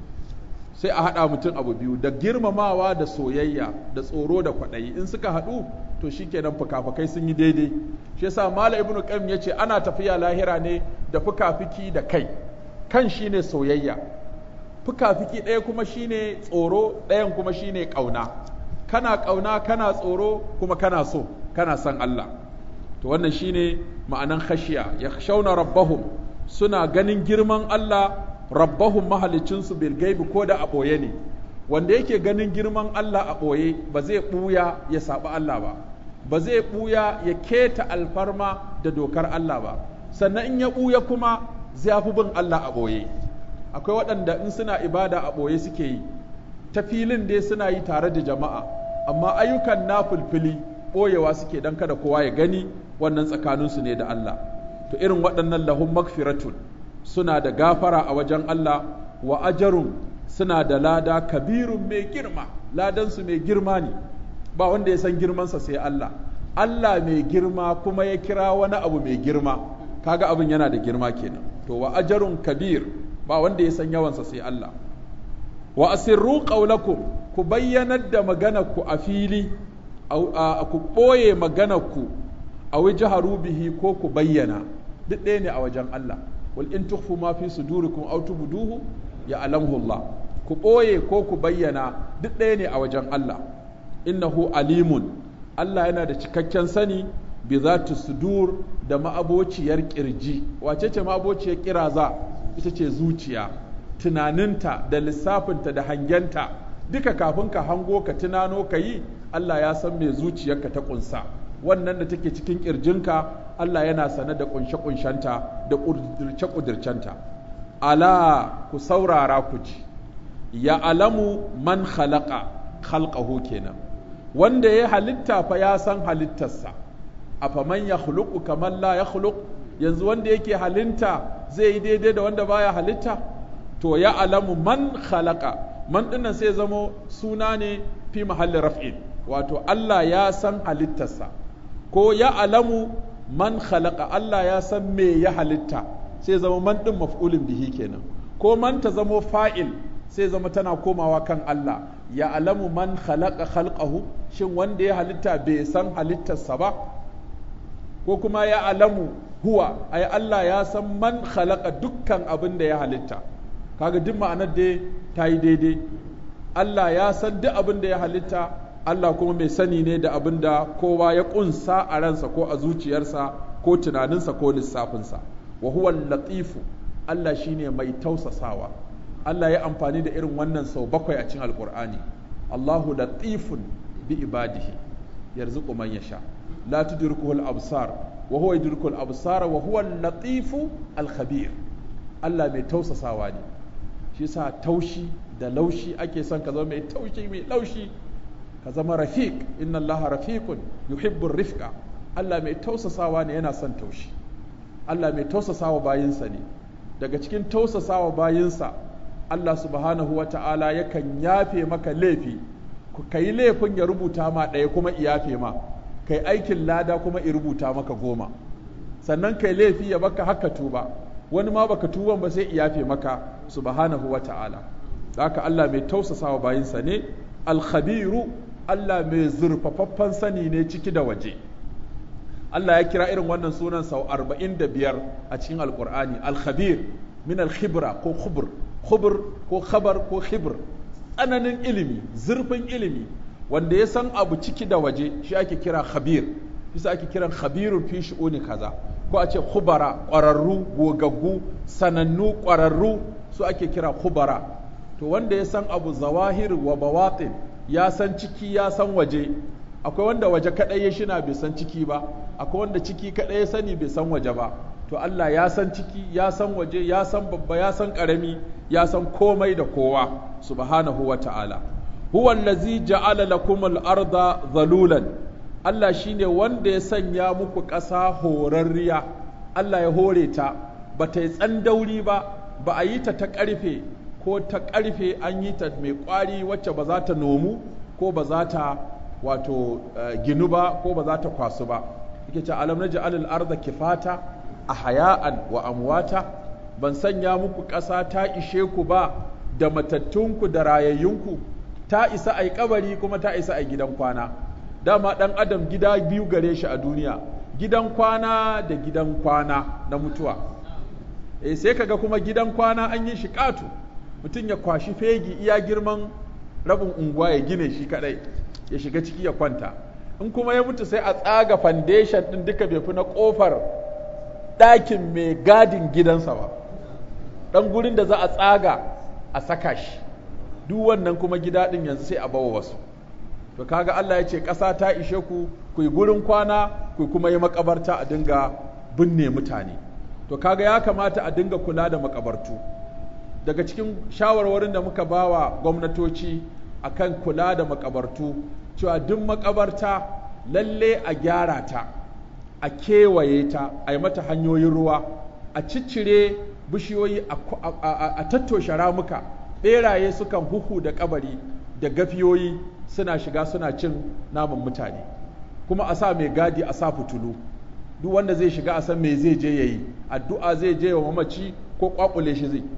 sai a haɗa mutum abu biyu da girmamawa da soyayya da tsoro da kwaɗayi in suka haɗu to shikenan fukafukai sun yi daidai shi yasa mala ibnu qayyim yace ana tafiya lahira ne da fukafiki da kai kan shine soyayya fukafiki ɗaya kuma shine tsoro ɗayan kuma shine ƙauna kana ƙauna kana tsoro kuma kana so kana son Allah to wannan shine ma'anan khashiya yakhshawna rabbahum suna ganin girman Allah rabbahum mahalicinsu bil gaibi ko da a ɓoye ne wanda yake ganin girman Allah a ɓoye ba zai ɓuya ya saɓi Allah ba ba zai ɓuya ya keta alfarma da dokar Allah ba sannan in ya ɓuya kuma zai fi bin Allah a ɓoye akwai waɗanda in suna ibada a ɓoye suke yi ta filin dai suna yi tare da jama'a amma ayyukan na fulfili ɓoyewa suke don kada kowa ya gani wannan tsakaninsu ne da Allah to irin waɗannan lahum magfiratun suna da gafara a wajen Allah wa ajarun suna da lada kabirun mai girma ladansu mai girma ne ba wanda ya san girmansa sai Allah Allah mai girma kuma ya kira wani abu mai girma kaga abin yana da girma kenan to wa ajarun kabir ba wanda ya san yawansa sai Allah wa asirru qawlakum ku bayyanar da maganarku a fili ku ɓoye maganarku a wajaharu bihi ko ku bayyana duk ɗaya ne a wajen Allah wal in tukhfu ma fi sudurikum aw tubduhu ya alamhu Allah ku ɓoye ko ku bayyana duk ɗaya ne a wajen Allah innahu alimun Allah yana da cikakken sani bi zati sudur da ma'abociyar kirji wace ce ma'abociyar kiraza ita ce zuciya tunaninta da lissafinta da hangenta duka kafin ka hango ka tunano ka yi Allah ya san me zuciyarka ta kunsa wannan da take cikin kirjinka Allah yana sane da kunshe-kunshenta da ƙudirce-ƙudircenta ala ku saurara ku ji ya alamu man khalaqa khalqahu kenan wanda ya halitta fa ya san halittarsa afa man ya khuluqu kamar la ya khuluq yanzu wanda yake halitta zai yi daidai da wanda baya halitta to ya alamu man khalaqa man dinnan sai zamo suna ne fi mahallin raf'in wato Allah ya san halittarsa ko ya alamu man khalaqa Allah ya san me ya halitta sai zama man din maf'ulin bihi kenan ko man ta zamo fa'il sai zama tana komawa kan Allah ya alamu man khalaqa khalqahu shin wanda ya halitta bai san halittarsa ba ko kuma ya alamu huwa ai Allah ya san man khalaqa dukkan abin da ya halitta kaga duk ma'anar da ta yi daidai Allah ya san duk abin da ya halitta Allah kuma mai sani ne da abin da kowa ya kunsa a ransa ko a zuciyarsa ko tunaninsa ko lissafinsa wa huwa latifu Allah shine mai tausasawa Allah ya amfani da irin wannan sau bakwai a cikin alkur'ani Allahu latifun bi ibadihi yarzuqu man yasha la tudrikuhu al-absar wa huwa yudriku al-absar wa huwa al-latifu al-khabir Allah mai tausasawa ne shi yasa taushi da laushi ake son ka zama mai taushi mai laushi ka zama rafiq inna Allah rafiqun yuhibbu rifqa Allah mai tausasawa ne yana son taushi Allah mai tausasawa bayinsa ne daga cikin tausasawa bayinsa Allah subhanahu wa ta'ala yakan yafe maka laifi ka yi laifin ya rubuta ma ɗaya kuma iyafe ma kai aikin lada kuma i rubuta maka goma sannan kai laifi ya baka haka tuba wani ma baka tuban ba sai iyafe maka subhanahu wa ta'ala haka Allah mai tausasawa bayinsa ne alkhabiru Allah mai zurfafaffen sani ne ciki da waje Allah ya kira irin wannan sunan sau arba'in da biyar a cikin alkur'ani alkhabir min alkhibra ko khubr khubr ko khabar ko khibr tsananin ilimi zurfin ilimi wanda ya san abu ciki da waje shi ake kira khabir bisa ake kiran khabirun fi shu'uni kaza ko a ce khubara ƙwararru gogaggu sanannu ƙwararru su ake kira khubara to wanda ya san abu zawahir wa bawatin ya san ciki ya san waje akwai wanda waje kaɗai ya shina bai san ciki ba akwai wanda ciki kaɗai ya sani bai san waje ba to Allah ya san ciki ya san waje ya san babba ya san ƙarami ya san komai da kowa subhanahu wa ta'ala huwa allazi ja'ala lakum al-arda zalulan Allah shine wanda ya sanya muku ƙasa horarriya Allah ya hore ta ba ta yi tsandauri ba ba a yi ta ta ƙarfe ko ta ƙarfe an yi ta mai ƙwari wacce ba za ta nomu ko ba za ta wato ginu ba ko ba za ta kwasu ba yake ce alam na ja'alul arda kifata a haya'an wa amwata ban sanya muku ƙasa ta ishe ku ba da matattunku da rayayyunku ta isa a kabari kuma ta isa a gidan kwana dama ɗan adam gida biyu gare shi a duniya gidan kwana da gidan kwana na mutuwa e sai kaga kuma gidan kwana an yi shi ƙato mutum ya kwashi fegi iya girman rabin unguwa ya gine shi kadai ya shiga ciki ya kwanta in kuma ya mutu sai a tsaga foundation din duka bai fi na kofar ɗakin mai gadin gidansa ba ɗan gurin da za a tsaga a saka shi duk wannan kuma gida ɗin yanzu sai a bawa wasu to kaga Allah ya ce ƙasa ta ishe ku ku yi gurin kwana ku kuma yi makabarta a dinga binne mutane to kaga ya kamata a dinga kula da makabartu daga cikin shawarwarin da muka bawa gwamnatoci akan kula da makabartu cewa duk makabarta lalle a gyara ta a kewaye ta a yi mata hanyoyin ruwa a ciccire bishiyoyi a tattoshe ramuka ɓeraye sukan huhu da kabari da gafiyoyi suna shiga suna cin naman mutane kuma a sa mai gadi a sa fitulu duk wanda zai shiga a san me zai je yayi addu'a zai je wa mamaci ko kwakule shi zai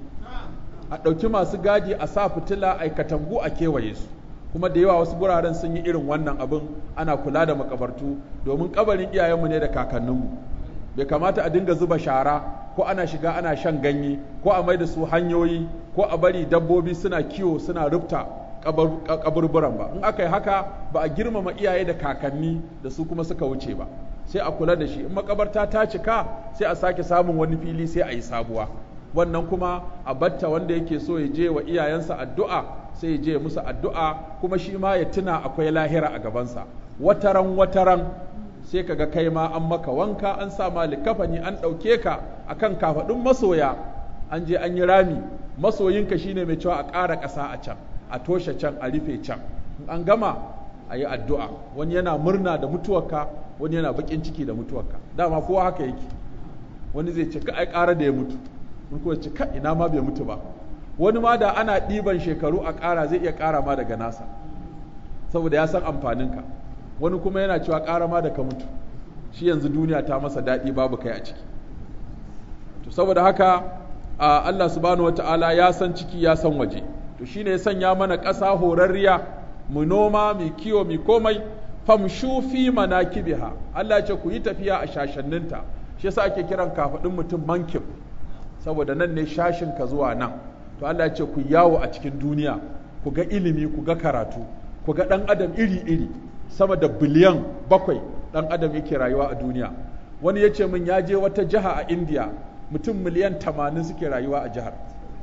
a ɗauki masu gadi a sa fitila a katangu a kewaye su kuma da yawa wasu guraren sun yi irin wannan abin ana kula da makabartu domin kabarin iyayenmu ne da kakanninmu bai kamata a dinga zuba shara ko ana shiga ana shan ganye ko a mai da su hanyoyi ko a bari dabbobi suna kiwo suna rufta kaburburan ba in aka yi haka ba a girmama iyaye da kakanni da su kuma suka wuce ba sai a kula da shi in makabarta ta cika sai a sake samun wani fili sai a yi sabuwa wannan kuma a batta wanda yake so ya je wa iyayensa addu'a sai ya je musu addu'a kuma shi ma ya tuna akwai lahira a gabansa wataran wataran sai kaga kai ma an maka wanka an sa ma likafani an ɗauke ka akan kafaɗin masoya an je an yi rami masoyinka shine mai cewa a ƙara ƙasa a can a toshe can a rufe can in an gama a yi addu'a wani yana murna da mutuwarka wani yana baƙin ciki da mutuwarka dama kowa haka yake wani zai ce ka ai ƙara da ya mutu in kuma ce ka ina ma bai mutu ba wani ma da ana ɗiban shekaru a ƙara zai iya ƙara ma daga nasa saboda ya san amfaninka wani kuma yana cewa ƙara ma da ka mutu shi yanzu duniya ta masa daɗi babu kai a ciki to saboda haka Allah subhanahu wata'ala ya san ciki ya san waje to shine ya sanya mana ƙasa horarriya mu noma mu kiwo mu komai famshu fi manakibiha Allah ya ce ku yi tafiya a shashanninta shi yasa ake kiran kafaɗin mutum mankib saboda nan ne shashin ka zuwa nan to Allah ya ce ku yawo a cikin duniya ku ga ilimi ku ga karatu ku ga ɗan adam iri-iri sama da biliyan bakwai ɗan adam yake rayuwa a duniya wani ya ce min ya je wata jiha a indiya mutum miliyan tamanin suke rayuwa a jihar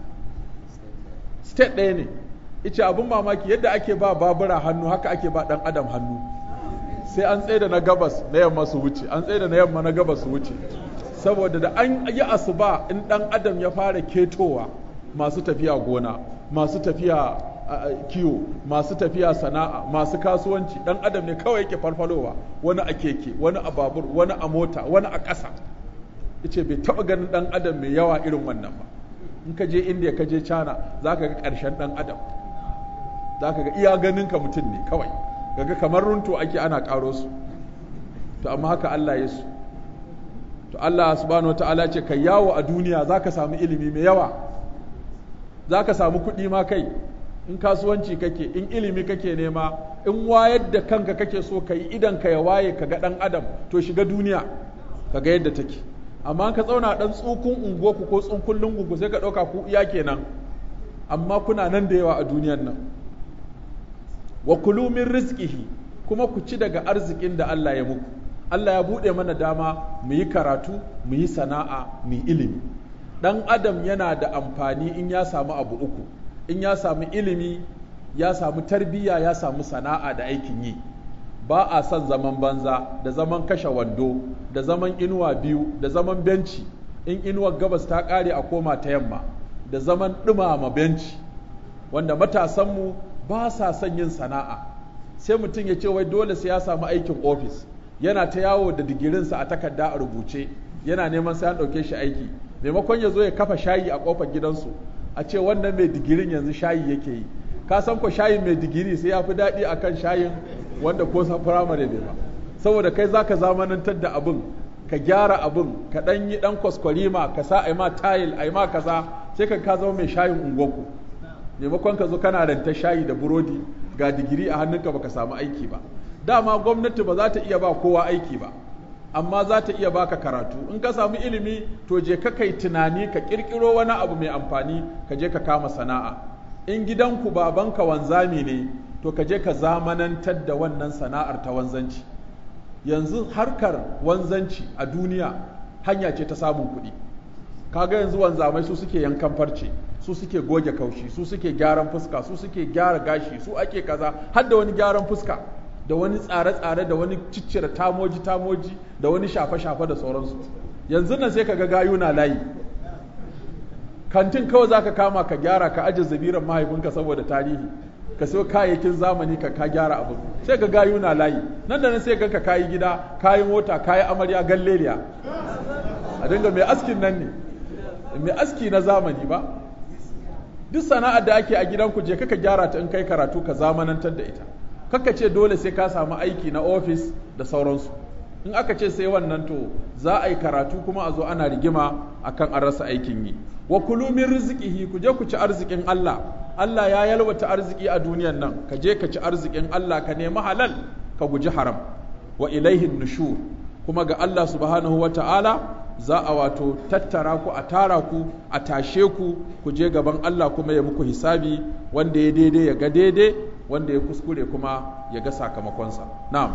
state ɗaya ne ita abin mamaki yadda ake ba babura hannu haka ake ba ɗan adam hannu sai an tsaye da na gabas na yamma su wuce an tsaye da na yamma na gabas su wuce saboda da an yi asuba in ɗan adam ya fara ketowa masu tafiya gona masu tafiya kiwo masu tafiya sana'a masu kasuwanci ɗan adam ne kawai yake farfalowa wani a keke wani a babur wani a mota wani a ƙasa yace bai taɓa ganin ɗan adam mai yawa irin wannan ba in ka je india ka je china za ka ga ƙarshen ɗan adam za ka ga iya ganin ka mutum ne kawai gaga kamar runto ake ana ƙaro su to amma haka allah ya su to Allah subhanahu wa ta'ala ce kai yawo a duniya za ka samu ilimi mai yawa za ka samu kuɗi ma kai in kasuwanci kake in ilimi kake nema in wayar da kanka kake so ka yi idan ka ya waye ka ga ɗan adam to shiga duniya ka ga yadda take amma ka tsauna ɗan tsukun unguwarku ko tsunkun lungunku sai ka ɗauka ku iya kenan amma kuna nan da yawa a duniyan nan wa kulu min rizqihi kuma ku ci daga arzikin da Allah ya muku Allah ya buɗe mana dama mu yi karatu mu yi sana'a mu yi ilimi ɗan adam yana da amfani in ya samu abu uku in ya samu ilimi ya samu tarbiyya ya samu sana'a da aikin yi ba a son zaman banza da zaman kashe wando da zaman inuwa biyu da zaman benci in inuwar gabas ta ƙare a koma ta yamma da zaman ɗumama benci wanda matasanmu ba sa son yin sana'a sai mutum ya ce wai dole sai ya samu aikin ofis yana ta yawo da digirinsa a takarda a rubuce yana neman sai an ɗauke shi aiki maimakon ya zo ya kafa shayi a ƙofar gidansu a ce wannan mai digirin yanzu shayi yake yi ka san ko shayin mai digiri sai ya fi daɗi akan shayin wanda ko sa firamare bai ba saboda kai zaka zamanantar da abin ka gyara abin ka ɗan yi ɗan kwaskwarima ka sa a ma tayil a ma kaza sai ka ka zama mai shayin unguwarku maimakon ka zo kana ranta shayi da burodi ga digiri a hannunka baka samu aiki ba dama gwamnati ba za ta iya ba kowa aiki ba amma za ta iya baka karatu in ka samu ilimi to je ka kai tunani ka kirkiro wani abu mai amfani ka je ka kama sana'a in gidanku babanka wanzami ne to ka je ka zamanantar da wannan sana'ar ta wanzanci yanzu harkar wanzanci a duniya hanya ce ta samun kuɗi kaga yanzu wanzamai su suke yankan farce su suke goge kaushi su suke gyaran fuska su suke gyara gashi su ake kaza har da wani gyaran fuska da wani tsare-tsare da wani ciccire tamoji-tamoji da wani shafe-shafe da sauransu yanzu nan sai ka ga gayu na layi kantin kawai za ka kama ka gyara ka ajiye zabiran mahaifinka saboda tarihi ka sayo kayayyakin zamani ka ka gyara abu sai ka gayu na layi nan da nan sai ka kayi gida kayi mota kayi amarya galleriya a dinga mai askin nan ne mai aski na zamani ba duk sana'ar da ake a gidanku je ka gyara ta in kai karatu ka zamanantar da ita kaka ce dole sai ka samu aiki na ofis da sauransu in aka ce sai wannan to za a yi karatu kuma a zo ana rigima akan an rasa aikin yi wa kulu min rizqihi ku je ku ci arzikin Allah Allah ya yalwata arziki a duniyan nan ka je ka ci arzikin Allah ka nemi halal ka guji haram wa ilaihin nushur kuma ga Allah subhanahu wa ta'ala za a wato tattara ku a tara ku a tashe ku ku je gaban Allah kuma ya muku hisabi wanda ya daidai ya ga daidai wanda ya kuskure kuma ya ga sakamakonsa na'am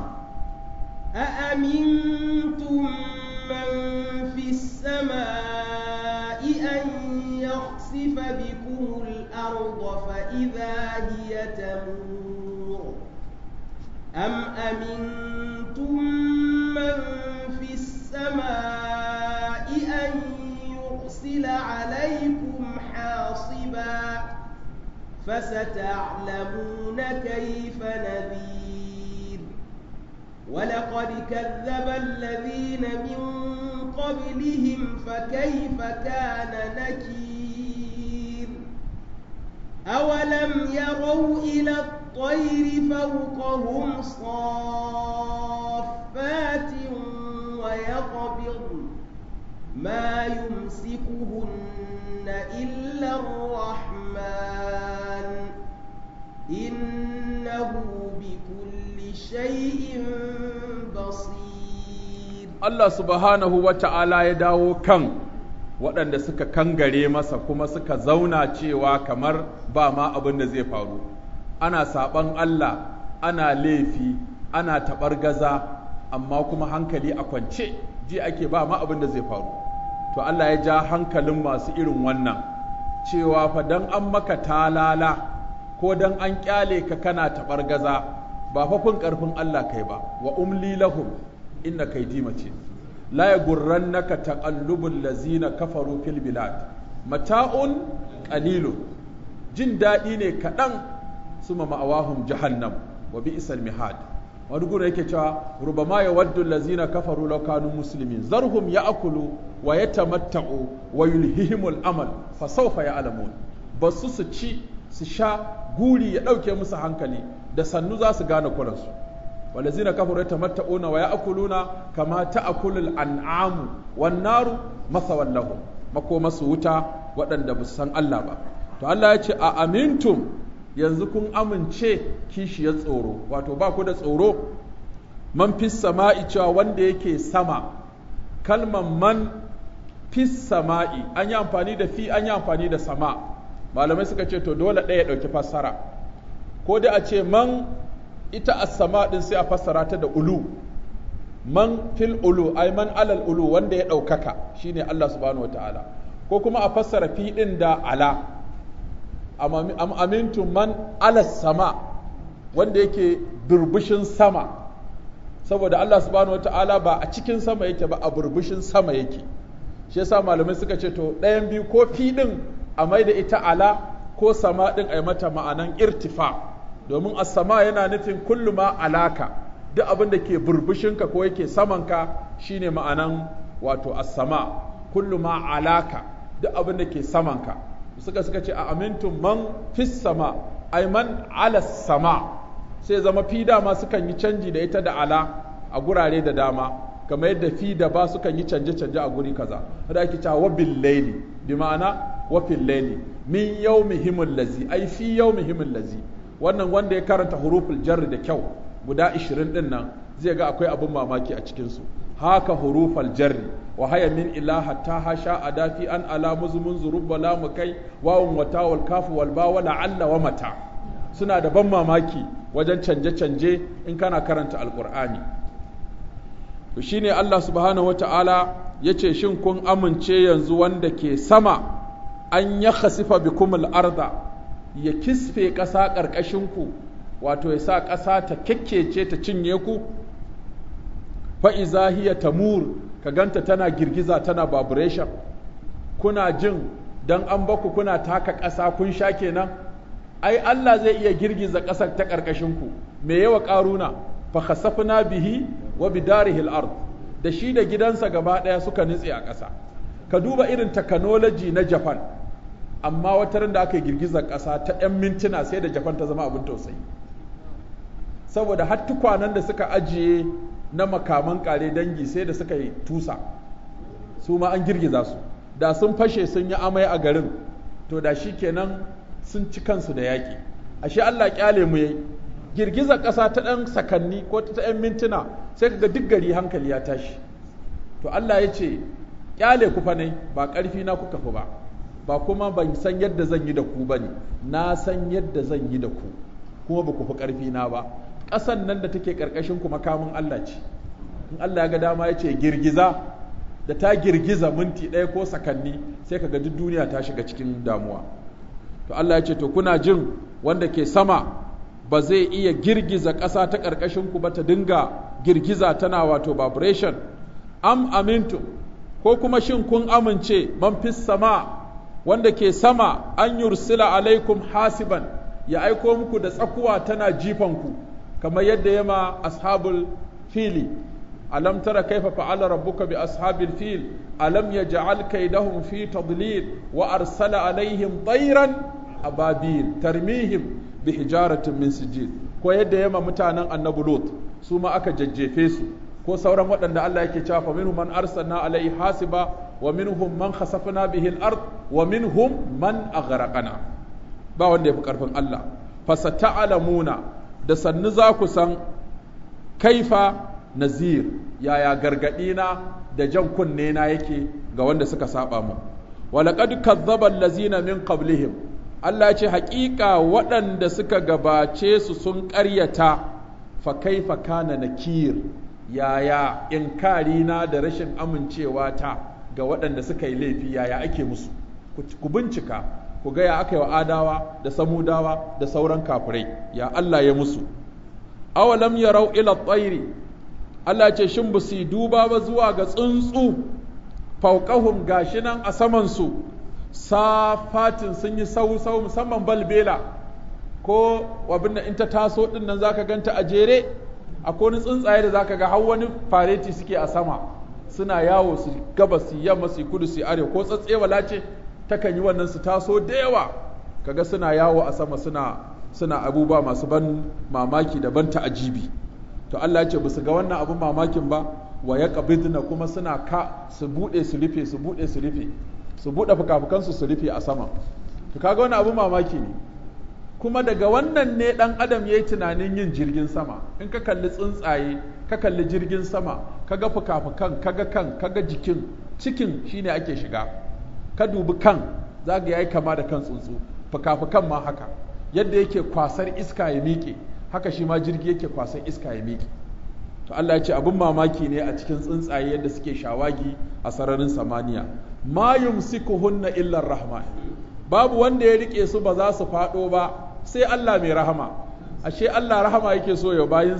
أأمنتم من في السماء أن يخسف بكم الأرض فإذا هي تمور أم أمنتم من في السماء أن يرسل عليكم حاصبا فستعلمون كيف نذير ولقد كذب الذين من قبلهم فكيف كان نكير أولم يروا إلى الطير فوقهم صافات ويقبض ما يمسكهن إلا الرحمن إنه بكل شيء بصير Allah subhanahu wa ta'ala ya dawo kan waɗanda suka kangare masa kuma suka zauna cewa kamar ba ma abin da zai faru ana saɓan Allah ana laifi ana taɓargaza amma kuma hankali a kwance ji ake ba ma abin da zai faru to Allah ya ja hankalin masu irin wannan cewa fa dan an maka talala ko dan an kyale ka kana taɓargaza ba fa kun ƙarfin Allah kai ba wa umli lahum inna kaidi mace la yagurrannaka taqallubul lazina kafaru fil bilad mata'un qalilun jin daɗi ne kaɗan suma ma'awahum jahannam wa bi'sal mihad wani gura yake cewa rubama ya waddu lazina kafaru law kanu muslimin zarhum ya'kulu wa yatamatta'u wa yulhihimul amal fa sawfa ya'lamun basu su ci su sha guri ya ɗauke musu hankali da sannu za su gane kuransu walazina kafaru yatamatta'una wa ya'kuluna kama ta'kulul an'amu wan naru masawan lahum makomasu wuta waɗanda ba su san Allah ba to Allah ya ce a amintum yanzu kun amince kishiyar tsoro wato ba ku da tsoro man fis sama'i cewa wanda yake sama kalman man fis sama'i an yi amfani da fi an yi amfani da sama malamai suka ce to dole ɗaya ɗauki fassara ko da a ce man ita as-sama din sai a fassara ta da ulu man fil ulu ay man alal ulu wanda ya ɗaukaka shine Allah subhanahu wataala ko kuma a fassara fi din da ala am amintum man ala sama wanda yake durbushin sama saboda Allah subhanahu wata'ala ba a cikin sama yake ba a burbushin sama yake shi yasa malamai suka ce to ɗayan biyu ko fi ɗin a mai da ita ala ko sama ɗin a yi mata ma'anan irtifa domin as-sama yana nufin kullu ma alaka duk abin da ke burbushinka ko yake samanka shine ma'anan wato as-sama kullu ma alaka duk abin da ke samanka suka suka ce a amintum man fis sama ay man ala sama sai zama fi dama sukan yi canji da ita da ala a gurare da dama kamar yadda fi da ba sukan yi canje-canje a guri kaza da ake cewa wabil laili bi ma'ana wafil laili min yawmihimul lazi ai fi yawmihimul lazi wannan wanda ya karanta huruful jarri da kyau guda 20 din nan zai ga akwai abin mamaki a cikin su haka hurufal jarri wa haya min ilaha ta hasha adafi an ala muzmun zurubba la mukai wawun wata wal kafu wal ba wala alla wa mata suna da ban mamaki wajen canje-canje in kana karanta alkur'ani to shine Allah subhanahu wata'ala ya ce shin kun amince yanzu wanda ke sama an ya khasifa bikumul arda ya kisfe ƙasa ƙarƙashinku wato ya sa ƙasa ta kyakkece ta cinye ku fa'iza hiya tamur ka ganta tana girgiza tana vibration kuna jin dan an baku kuna taka ƙasa kun sha kenan ai Allah zai iya girgiza ƙasar ta ƙarƙashinku me yawa ƙaruna fa khasafna bihi wa bidarihi al-ard da shi da gidansa gaba ɗaya suka nutse a ƙasa ka duba irin technology na Japan amma wata da aka yi girgizar ƙasa ta 'yan mintuna sai da Japan ta zama abin tausayi saboda har tukwanen da suka ajiye na makaman ƙare dangi sai da suka yi tusa su ma an girgiza su da sun fashe sun yi amai a garin to da shi kenan sun ci kansu da yaƙi ashe Allah kyale mu yayi girgizar ƙasa ta ɗan sakanni ko ta ɗan mintuna sai kaga duk gari hankali ya tashi to Allah ya ce kyale ku fa ne ba ƙarfi na kuka fi ba ba kuma ban san yadda zan yi da ku bane na san yadda zan yi da ku kuma ba ku fi ƙarfi na ba ƙasan nan da take ƙarƙashin ku makamin Allah ce in Allah ya ga dama ya ce girgiza da ta girgiza minti ɗaya ko sakanni sai kaga duk duniya ta shiga cikin damuwa to Allah ya ce to kuna jin wanda ke sama ba zai iya girgiza ƙasa ta ƙarƙashin ku ba ta dinga girgiza tana wato vibration am amintu ko kuma shin kun amince man fis sama wanda ke sama an yursila alaikum hasiban ya aiko muku da tsakuwa tana jifan ku kamar yadda yama ashabul fili alam tara kaifa fa'ala rabbuka bi ashabil fil alam yaj'al kaydahum fi tadlil wa arsala alaihim tayran ababil tarmihim bi hijaratin min sijil ko yadda yama mutanen annabi lut su ma aka jajjefe su ko sauran waɗanda Allah yake cewa fa minhum man arsalna alaihi hasiba wa minhum man khasafna bihi al-ard wa minhum man aghraqana ba wanda yafi karfin Allah fasata'lamuna da sannu za ku san kaifa nazir yaya gargadi na da jan kunne na yake ga wanda suka saba mu walaqad kazzaba allazina min qablihim Allah ya ce haƙiƙa waɗanda suka gabace su sun ƙaryata fa kaifa kana nakir yaya inkari na da rashin amincewa ta ga waɗanda suka yi laifi yaya ake musu ku bincika ku ga ya aka yi wa adawa da samudawa da sauran kafirai ya Allah ya musu awalam yarau ila tsairi Allah ce shin ba su duba ba zuwa ga tsuntsu fauqahum gashi nan a saman su safatin sun yi sau sau musamman balbela ko abin da in ta taso din nan zaka ganta a jere akwai wani tsuntsaye da zaka ga har wani fareti suke a sama suna yawo su gabas su yamma su kudu su arewa ko tsatsewala ce takan yi wannan su taso da yawa kaga suna yawo a sama suna suna abubuwa masu ban mamaki da ban ta'ajibi to Allah ya ce basu ga wannan abun mamakin ba wa ya qabidna kuma suna ka su bude su rufe su bude su rufe su bude fukafukan su su rufe a sama to kaga wannan abun mamaki ne kuma daga wannan ne dan adam yayi tunanin yin jirgin sama in ka kalli tsuntsaye ka kalli jirgin sama kaga fukafukan kaga kan kaga jikin cikin shine ake shiga ka dubi kan zaga yayi kama da kan tsuntsu fukafukan ma haka yadda yake kwasar iska ya miƙe haka shi ma jirgi yake kwasar iska ya miƙe to Allah ya ce abin mamaki ne a cikin tsuntsaye yadda suke shawagi a sararin samaniya ma yumsikuhunna illa rahman babu wanda ya rike su ba za su faɗo ba sai Allah mai rahama ashe Allah rahama yake so ya bayinsa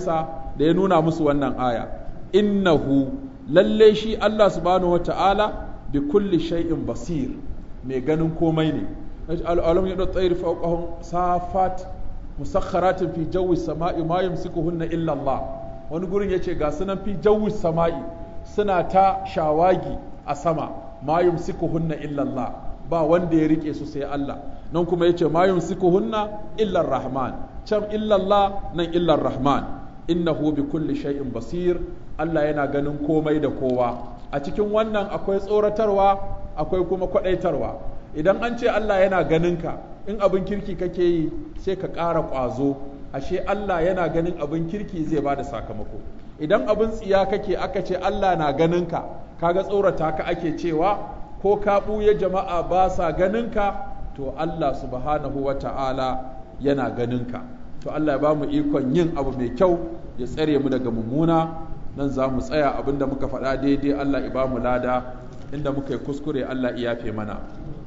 da ya nuna musu wannan aya innahu lalle shi Allah subhanahu wata'ala bi kulli shay'in basir mai ganin komai ne al'alam ya tsayir fawqahum safat musakharatin fi jawi sama'i ma yumsikuhunna illa Allah wani gurin yace ga sunan fi jawi sama'i suna ta shawagi a sama ma yumsikuhunna illa Allah ba wanda ya rike su sai Allah nan kuma yace ma yumsikuhunna illa rahman can illa Allah nan illa rahman innahu bi kulli shay'in basir Allah yana ganin komai da kowa a cikin wannan akwai tsoratarwa akwai kuma kwadaitarwa idan an ce Allah yana ganin ka in abin kirki kake yi sai ka ƙara ƙwazo ashe Allah yana ganin abin kirki zai bada sakamako idan abin tsiya kake aka ce Allah na ganin ka kaga tsorata ka ake cewa ko ka ɓuya jama'a ba sa ganin ka to Allah subhanahu wa ta'ala yana ganin ka to Allah ya ba mu ikon yin abu mai kyau ya tsare mu daga mummuna nan za mu tsaya abinda muka faɗa daidai Allah ya ba mu lada inda muka yi kuskure Allah ya yafe mana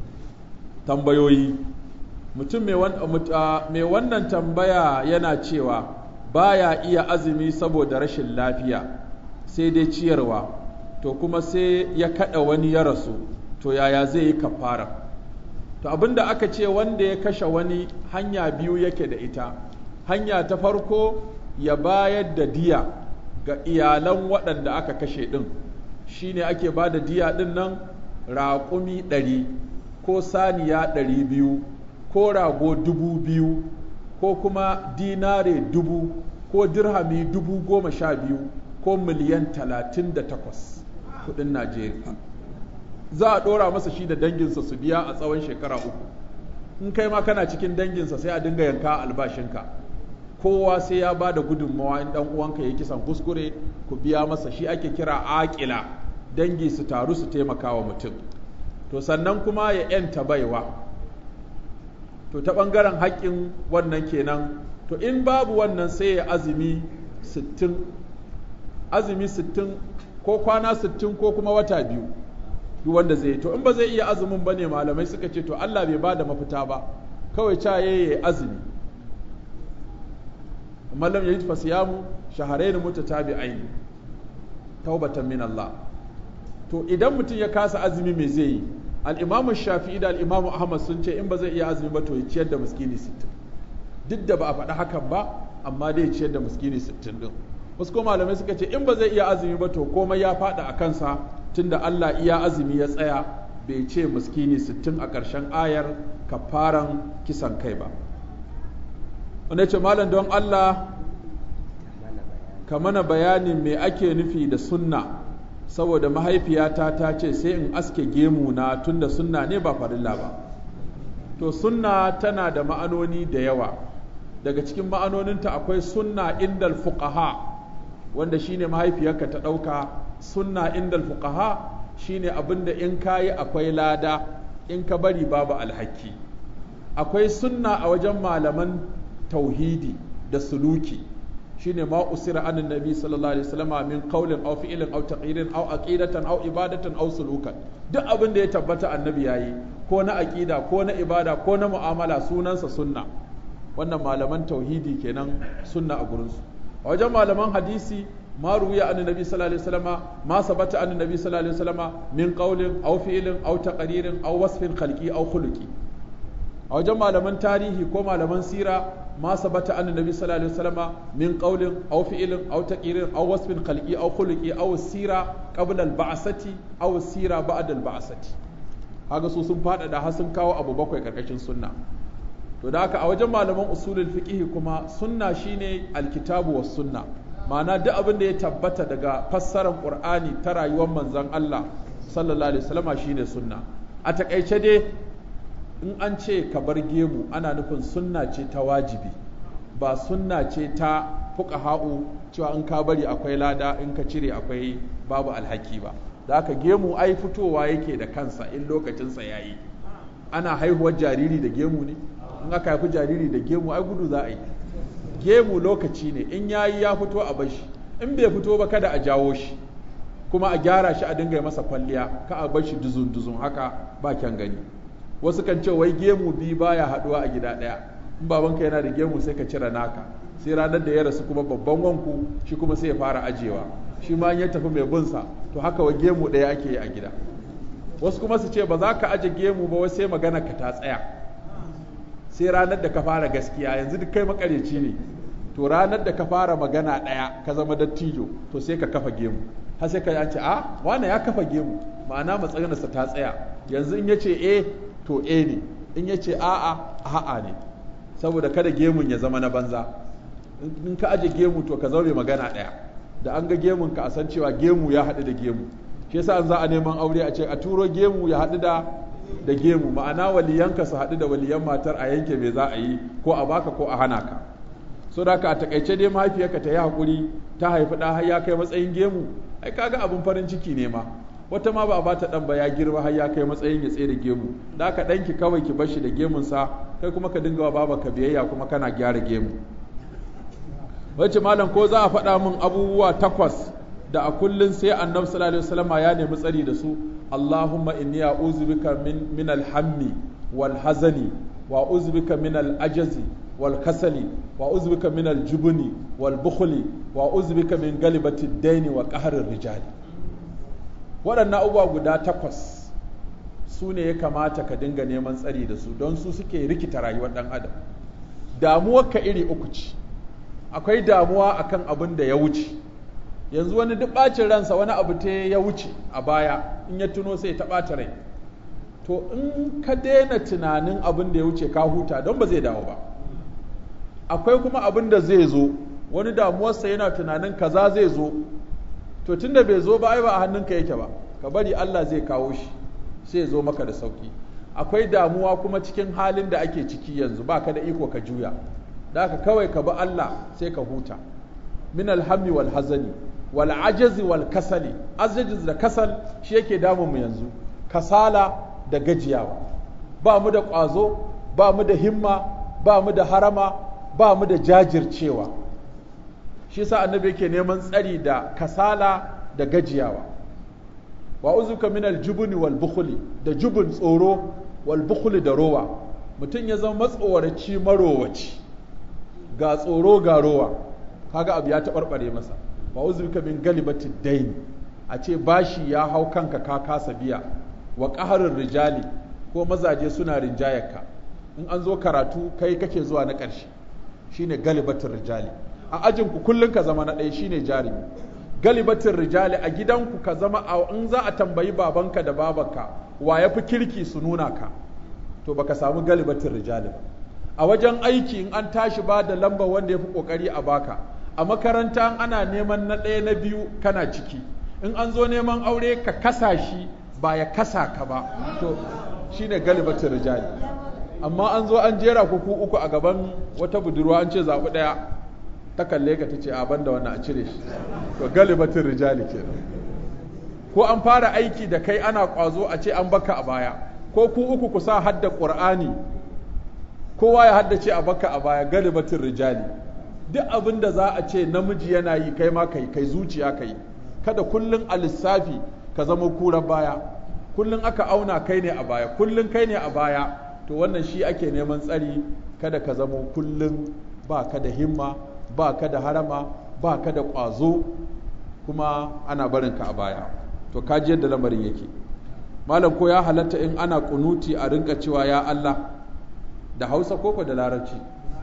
tambayoyi mutum mai wannan tambaya yana cewa baya iya azumi saboda rashin lafiya sai dai ciyarwa to kuma sai ya kada wani ya rasu to yaya zai yi kafara to abinda aka ce wanda ya kashe wani hanya biyu yake da ita hanya ta farko ya bayar da diya ga iyalan waɗanda aka kashe ɗin shine ake ba da diya ɗin nan raƙumi ɗari ko saniya ɗari biyu ko rago dubu biyu ko kuma dinare dubu ko dirhami dubu goma sha biyu ko miliyan talatin da takwas kudin najeriya za a ɗora masa shi da danginsa su biya a tsawon shekara uku in kai ma kana cikin danginsa sai a dinga yanka albashinka kowa sai ya ba da gudunmawa in ɗan uwanka ya kisan kuskure ku biya masa shi ake kira aƙila dangi su taru su taimaka wa mutum to sannan kuma ya ‘yanta baiwa to ta ɓangaren haƙƙin wannan kenan to in babu wannan sai ya azumi sittin azumi sittin ko kwana sittin ko kuma wata biyu duk wanda zai to in ba zai iya azumin ba ne malamai suka ce to Allah bai ba da mafita ba kawai ca ya azumi amma lam yajid fasiyamu shahrayn mutatabi'ain taubatan min Allah to idan mutum ya kasa azumi me zai yi al'imamu shafi'i da al'imamu ahmad sun ce in ba zai iya azumi ba to ya ciyar da muskini sittin duk da ba a faɗi hakan ba amma dai ciyar da muskini sittin din wasu ko malamai suka ce in ba zai iya azumi ba to komai ya faɗa a kansa tunda Allah iya azumi ya tsaya bai ce muskini sittin a ƙarshen ayar kafaran kisan kai ba wanda ce malam don Allah ka mana bayanin me ake nufi da sunna saboda mahaifiyata ta ce sai in aske gemu na tunda sunna ne ba farilla ba to sunna tana da ma'anoni da yawa daga cikin ma'anoninta akwai sunna indal fuqaha wanda shine mahaifiyarka ta ɗauka sunna indal fuqaha shine abinda in kayi akwai lada in ka bari babu alhaki akwai sunna a wajen malaman tauhidi da suluki shine ma usira anin nabi sallallahu alaihi wasallam min qawlin aw fi'lin aw taqririn aw aqidatan aw ibadatan aw sulukan duk abin da ya tabbata annabi yayi ko na aqida ko na ibada ko na mu'amala sunansa sunna wannan malaman tauhidi kenan sunna a gurinsu a wajen malaman hadisi ma ruwiya an nabi sallallahu alaihi wasallam ma sabata an nabi sallallahu alaihi wasallam min qawlin aw fi'lin aw taqririn aw wasfin khalqi aw khuluqi a wajen malaman tarihi ko malaman sira ما ثبت عن النبي صلى الله عليه وسلم من قول أو فعل أو تقرير أو وصف خلقي أو خلقي أو السيرة قبل البعثة أو السيرة بعد البعثة haka su sun fada da sun kawo abu bakwai karkashin sunna to da haka a wajen malaman usulul fiqh kuma sunna shine alkitabu was sunna ma'ana duk abin da ya tabbata daga fassarar qur'ani ta rayuwar manzon Allah sallallahu alaihi wasallama shine sunna a takaice dai in an ce ka bar gemu ana nufin sunna ce ta wajibi ba sunna ce ta fuqaha'u cewa in ka bari akwai lada in ka cire akwai babu alhaki ba da haka gemu ai fitowa yake da kansa in lokacinsa yayi ana haihuwar jariri da gemu ne in aka haifi jariri da gemu ai gudu za a yi gemu lokaci ne in yayi ya fito a bashi in bai fito ba kada a jawo shi kuma a gyara shi a dinga masa kwalliya ka a bar shi duzun duzun haka ba kyan gani wasu kan ce wai gemu biyu baya haduwa a gida ɗaya in babanka yana da gemu sai ka cire naka sai ranar da ya rasu kuma babban wanku shi kuma sai ya fara ajewa shi ma ya tafi mai bunsa to haka wa gemu ɗaya ake yi a gida wasu kuma su ce ba za ka aje gemu ba sai magana ka ta tsaya sai ranar da ka fara gaskiya yanzu duk kai makareci ne to ranar da ka fara magana ɗaya ka zama dattijo to sai ka kafa gemu har sai ka ce a wane ya kafa gemu ma'ana matsayinsa ta tsaya yanzu in ya ce e to e ne in ya ce a'a a'a ne saboda kada gemun ya zama na banza in ka aje gemu to ka zaure magana ɗaya da an ga gemun ka a san cewa gemu ya haɗu da gemu shi yasa an za a neman aure a ce a turo gemu ya haɗu da da gemu ma'ana waliyanka su haɗu da waliyan matar a yanke me za a yi ko a baka ko a hana ka so da ka a takaice dai mahaifiyarka ta yi haƙuri ta haifi ɗa har ya kai matsayin gemu ai kaga abin farin ciki ne ma wata ma ba a bata ɗan ba ya girma har ya kai matsayin ya tsaye da gemu da ka ɗanki kawai ki bar shi da gemunsa kai kuma ka dinga wa baba ka biyayya kuma kana gyara gemu wacce malam ko za a faɗa min abubuwa takwas da a kullun sai annabi sallallahu alaihi wasallam ya nemi tsari da su Allahumma inni a'udhu bika min min al-hammi wal hazani wa a'udhu bika min al-ajazi wal kasali wa a'udhu bika min al-jubni wal bukhli wa a'udhu bika min galibati ad-daini wa qahri rijali waɗannan abubuwa guda takwas su ne ya kamata ka dinga neman tsari da su don su suke rikita rayuwar ɗan adam damuwar ka iri uku ce akwai damuwa akan abin da ya wuce yanzu wani duk ɓacin ransa wani abu ta ya wuce a baya in ya tuno sai ta ɓata rai to in ka daina tunanin abin da ya wuce ka huta don ba zai dawo ba akwai kuma abin da zai zo wani damuwarsa yana tunanin kaza zai zo to tunda bai zo ba ai ba a hannunka yake ba ka bari Allah zai kawo shi sai ya zo maka da sauki akwai damuwa kuma cikin halin da ake ciki yanzu baka da iko ka juya da haka kawai ka bi Allah sai ka huta min alhammi wal hazani wal ajazi wal kasali ajazi da kasal shi yake damun mu yanzu kasala da gajiyawa ba mu da ƙwazo ba mu da himma ba mu da harama ba mu da jajircewa shi sa annabi yake neman tsari da kasala da gajiyawa wa uzuka min aljubni wal bukhli da jubun tsoro wal bukhli da rowa mutum ya zama matsoraci marowaci ga tsoro ga rowa kaga abu ya taɓarɓare masa wa uzuka min galibati dain a ce bashi ya hau kanka ka kasa biya wa qaharir rijali ko mazaje suna rinjayarka in an zo karatu kai kake zuwa na ƙarshe shine galibatin rijali a ajinku kullum ka zama na ɗaya shine jarumi galibatin rijali a gidanku ka zama a in za a tambayi babanka da babanka wa ya fi kirki su nuna ka to baka samu galibatin rijali ba a wajen aiki in an tashi ba da lamba wanda ya fi kokari a baka a makaranta ana neman na ɗaya na biyu kana ciki in an zo neman aure ka kasa shi ba ya kasa ka ba to shine galibatin rijali amma an zo an jera ku uku a gaban wata budurwa an ce zaɓi ɗaya ta kalle ka ta ce a banda wannan a cire shi to galibatin rijali kenan ko an fara aiki da kai ana ƙwazo a ce an baka a baya ko ku uku ku sa hadda ƙur'ani kowa ya haddace a baka a baya galibatin rijali duk abin da za a ce namiji yana yi kai ma kai kai zuciya kai kada kullun a lissafi ka zama kurar baya kullun aka auna kai ne a baya kullun kai ne a baya to wannan shi ake neman tsari kada ka zama kullun ba ka da himma ba ka da harama ba ka da ƙwazo kuma ana barinka a baya to kaji yadda lamarin yake malam ko ya halatta in ana kunuti a rinka cewa ya Allah da hausa koko da larabci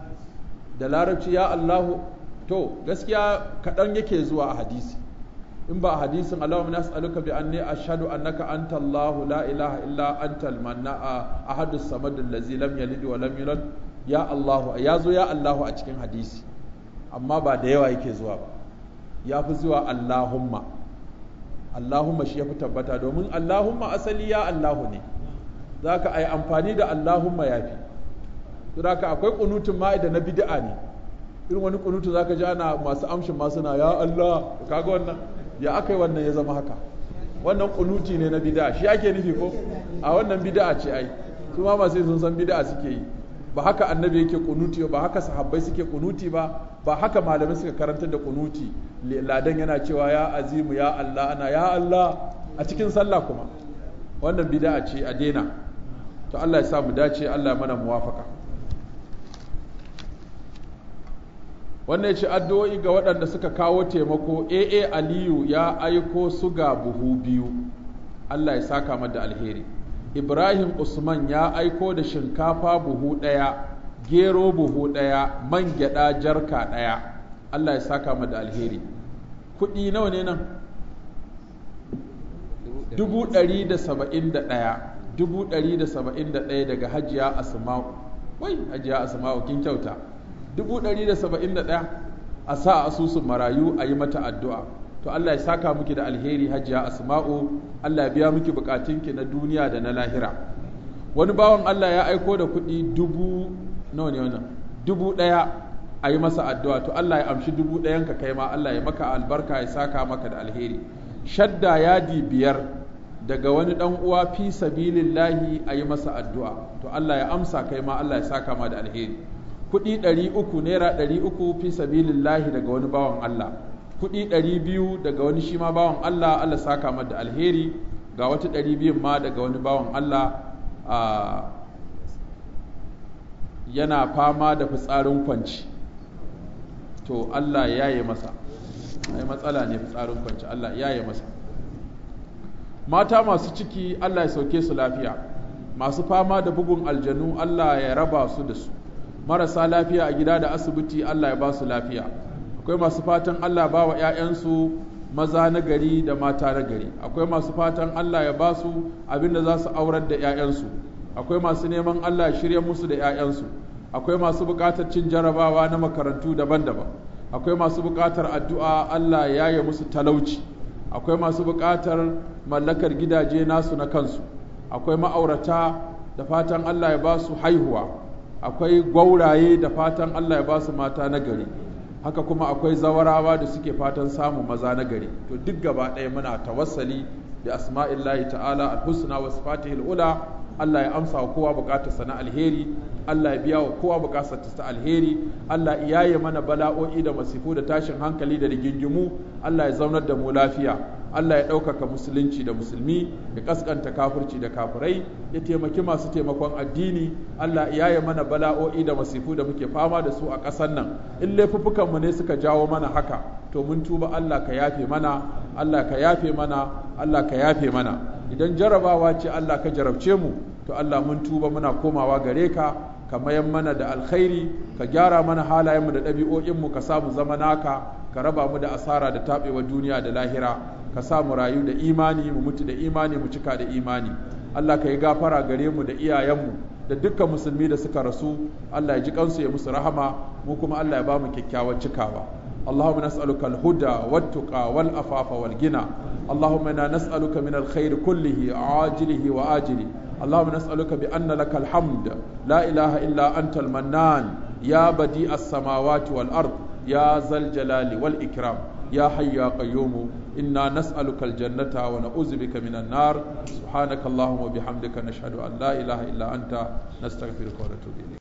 da larabci ya Allahu to gaskiya kaɗan yake zuwa a hadisi in ba a hadisin Allahumma nas'aluka bi anni ashhadu annaka anta Allah la ilaha illa anta al-manna ahadu samad allazi lam yalid wa lam yulad ya Allah ya zo ya Allah a cikin hadisi amma ba da yawa yake zuwa ba ya fi zuwa Allahumma Allahumma shi ya fi tabbata domin Allahumma asali ya Allahu ne za ka ai amfani da Allahumma ya fi za ka akwai kunutun ma'ida na bid'a ne irin wani kunutu za ka ji ana masu amshin masu na ya Allah kaga wannan ya aka yi wannan ya zama haka wannan kunuti ne na bid'a shi ake nufi ko a wannan bid'a ce ai su ma masu sun san bid'a suke yi ba haka annabi yake kunuti ba haka sahabbai suke kunuti ba ba haka malamai suka karanta da kunuti ladan yana cewa ya azimu ya Allah ana ya Allah a cikin sallah kuma wannan bid'a ce a daina to Allah ya sa mu dace Allah ya mana muwafaka wannan ya ce addu'o'i ga waɗanda suka kawo taimako aa aliyu ya aiko suga buhu biyu allah ya saka mada alheri ibrahim usman ya aiko da shinkafa buhu ɗaya gero buhu ɗaya man gyaɗa jarka ɗaya allah ya saka mada alheri kuɗi nawa ne nan dubu ɗari da saba'in da ɗaya dubu ɗari da saba'in da ɗaya daga hajiya asma'u wai hajiya asma'u kin kyauta dubu ɗari da saba'in da ɗaya a sa asusun marayu a yi mata addu'a to Allah ya saka miki da alheri hajiya asma'u Allah ya biya miki bukatunki na duniya da na lahira wani bawan Allah ya aiko da kuɗi dubu nawa ne wannan dubu ɗaya a yi masa addu'a to Allah ya amshi dubu ɗayan ka kai ma Allah ya maka albarka ya saka maka da alheri shadda yadi biyar daga wani ɗan uwa fi sabilillahi a yi masa addu'a to Allah ya amsa kai ma Allah ya saka ma da alheri kuɗi ɗari uku naira ɗari uku fi sabilillahi daga wani bawan Allah kuɗi ɗari biyu daga wani shi ma bawan Allah Allah saka ma da alheri ga wata ɗari biyun ma daga wani bawan Allah yana fama da fitsarin kwanci to Allah ya yi masa ai matsala ne fitsarin kwanci Allah ya yi masa mata masu ciki Allah ya sauke su lafiya masu fama da bugun aljanu Allah ya raba su da su marasa lafiya a gida da asibiti Allah ya ba su lafiya akwai masu fatan Allah ba wa 'ya'yansu maza na gari da mata na gari akwai masu fatan Allah ya ba su abin da za su aurar da 'ya'yansu akwai masu neman Allah ya shirya musu da 'ya'yansu akwai masu buƙatar cin jarabawa na makarantu daban-daban akwai masu buƙatar addu'a Allah ya yi musu talauci akwai masu buƙatar mallakar gidaje nasu na kansu akwai ma'aurata da fatan Allah ya ba su haihuwa akwai gwauraye da fatan Allah ya ba su mata na gari haka kuma akwai zawarawa da suke fatan samun maza na gari to duk gaba ɗaya muna tawassali da asma'illahi ta'ala al-husna wa sifatihil ula Allah ya amsa wa kowa bukatarsa na alheri Allah ya biya wa kowa bukatarsa ta alheri Allah ya yaye mana bala'o'i da masifu da tashin hankali da rigingimu Allah ya zaunar da mu lafiya Allah ya ɗaukaka musulunci da musulmi ya kaskanta kafirci da kafirai ya taimaki masu taimakon addini Allah ya yaye mana bala'o'i da masifu da muke fama da su a ƙasar nan in laifuffukanmu ne suka jawo mana haka to mun tuba Allah ka yafe mana Allah ka yafe mana Allah ka yafe mana idan jarabawa ce Allah ka jarabce mu to Allah mun tuba muna komawa gare ka ka mayan mana da alkhairi ka gyara mana halayenmu da ɗabi'o'inmu ka samu zama naka ka raba mu da asara da taɓewa duniya da lahira ka sa mu rayu da imani mu mutu da imani mu cika da imani Allah ka yi gafara gare mu da iyayenmu da dukkan musulmi da suka rasu Allah ya ji kansu ya musu rahama mu kuma Allah ya ba mu kyakkyawar cikawa اللهم نسألك الهدى والتقى والأفاف والغنى اللهم إنا نسألك من الخير كله عاجله وآجله اللهم نسألك بأن لك الحمد لا إله إلا أنت المنان يا بديع السماوات والأرض يا ذا الجلال والإكرام يا حي يا قيوم إنا نسألك الجنة ونعوذ بك من النار سبحانك اللهم وبحمدك نشهد أن لا إله إلا أنت نستغفرك ونتوب إليك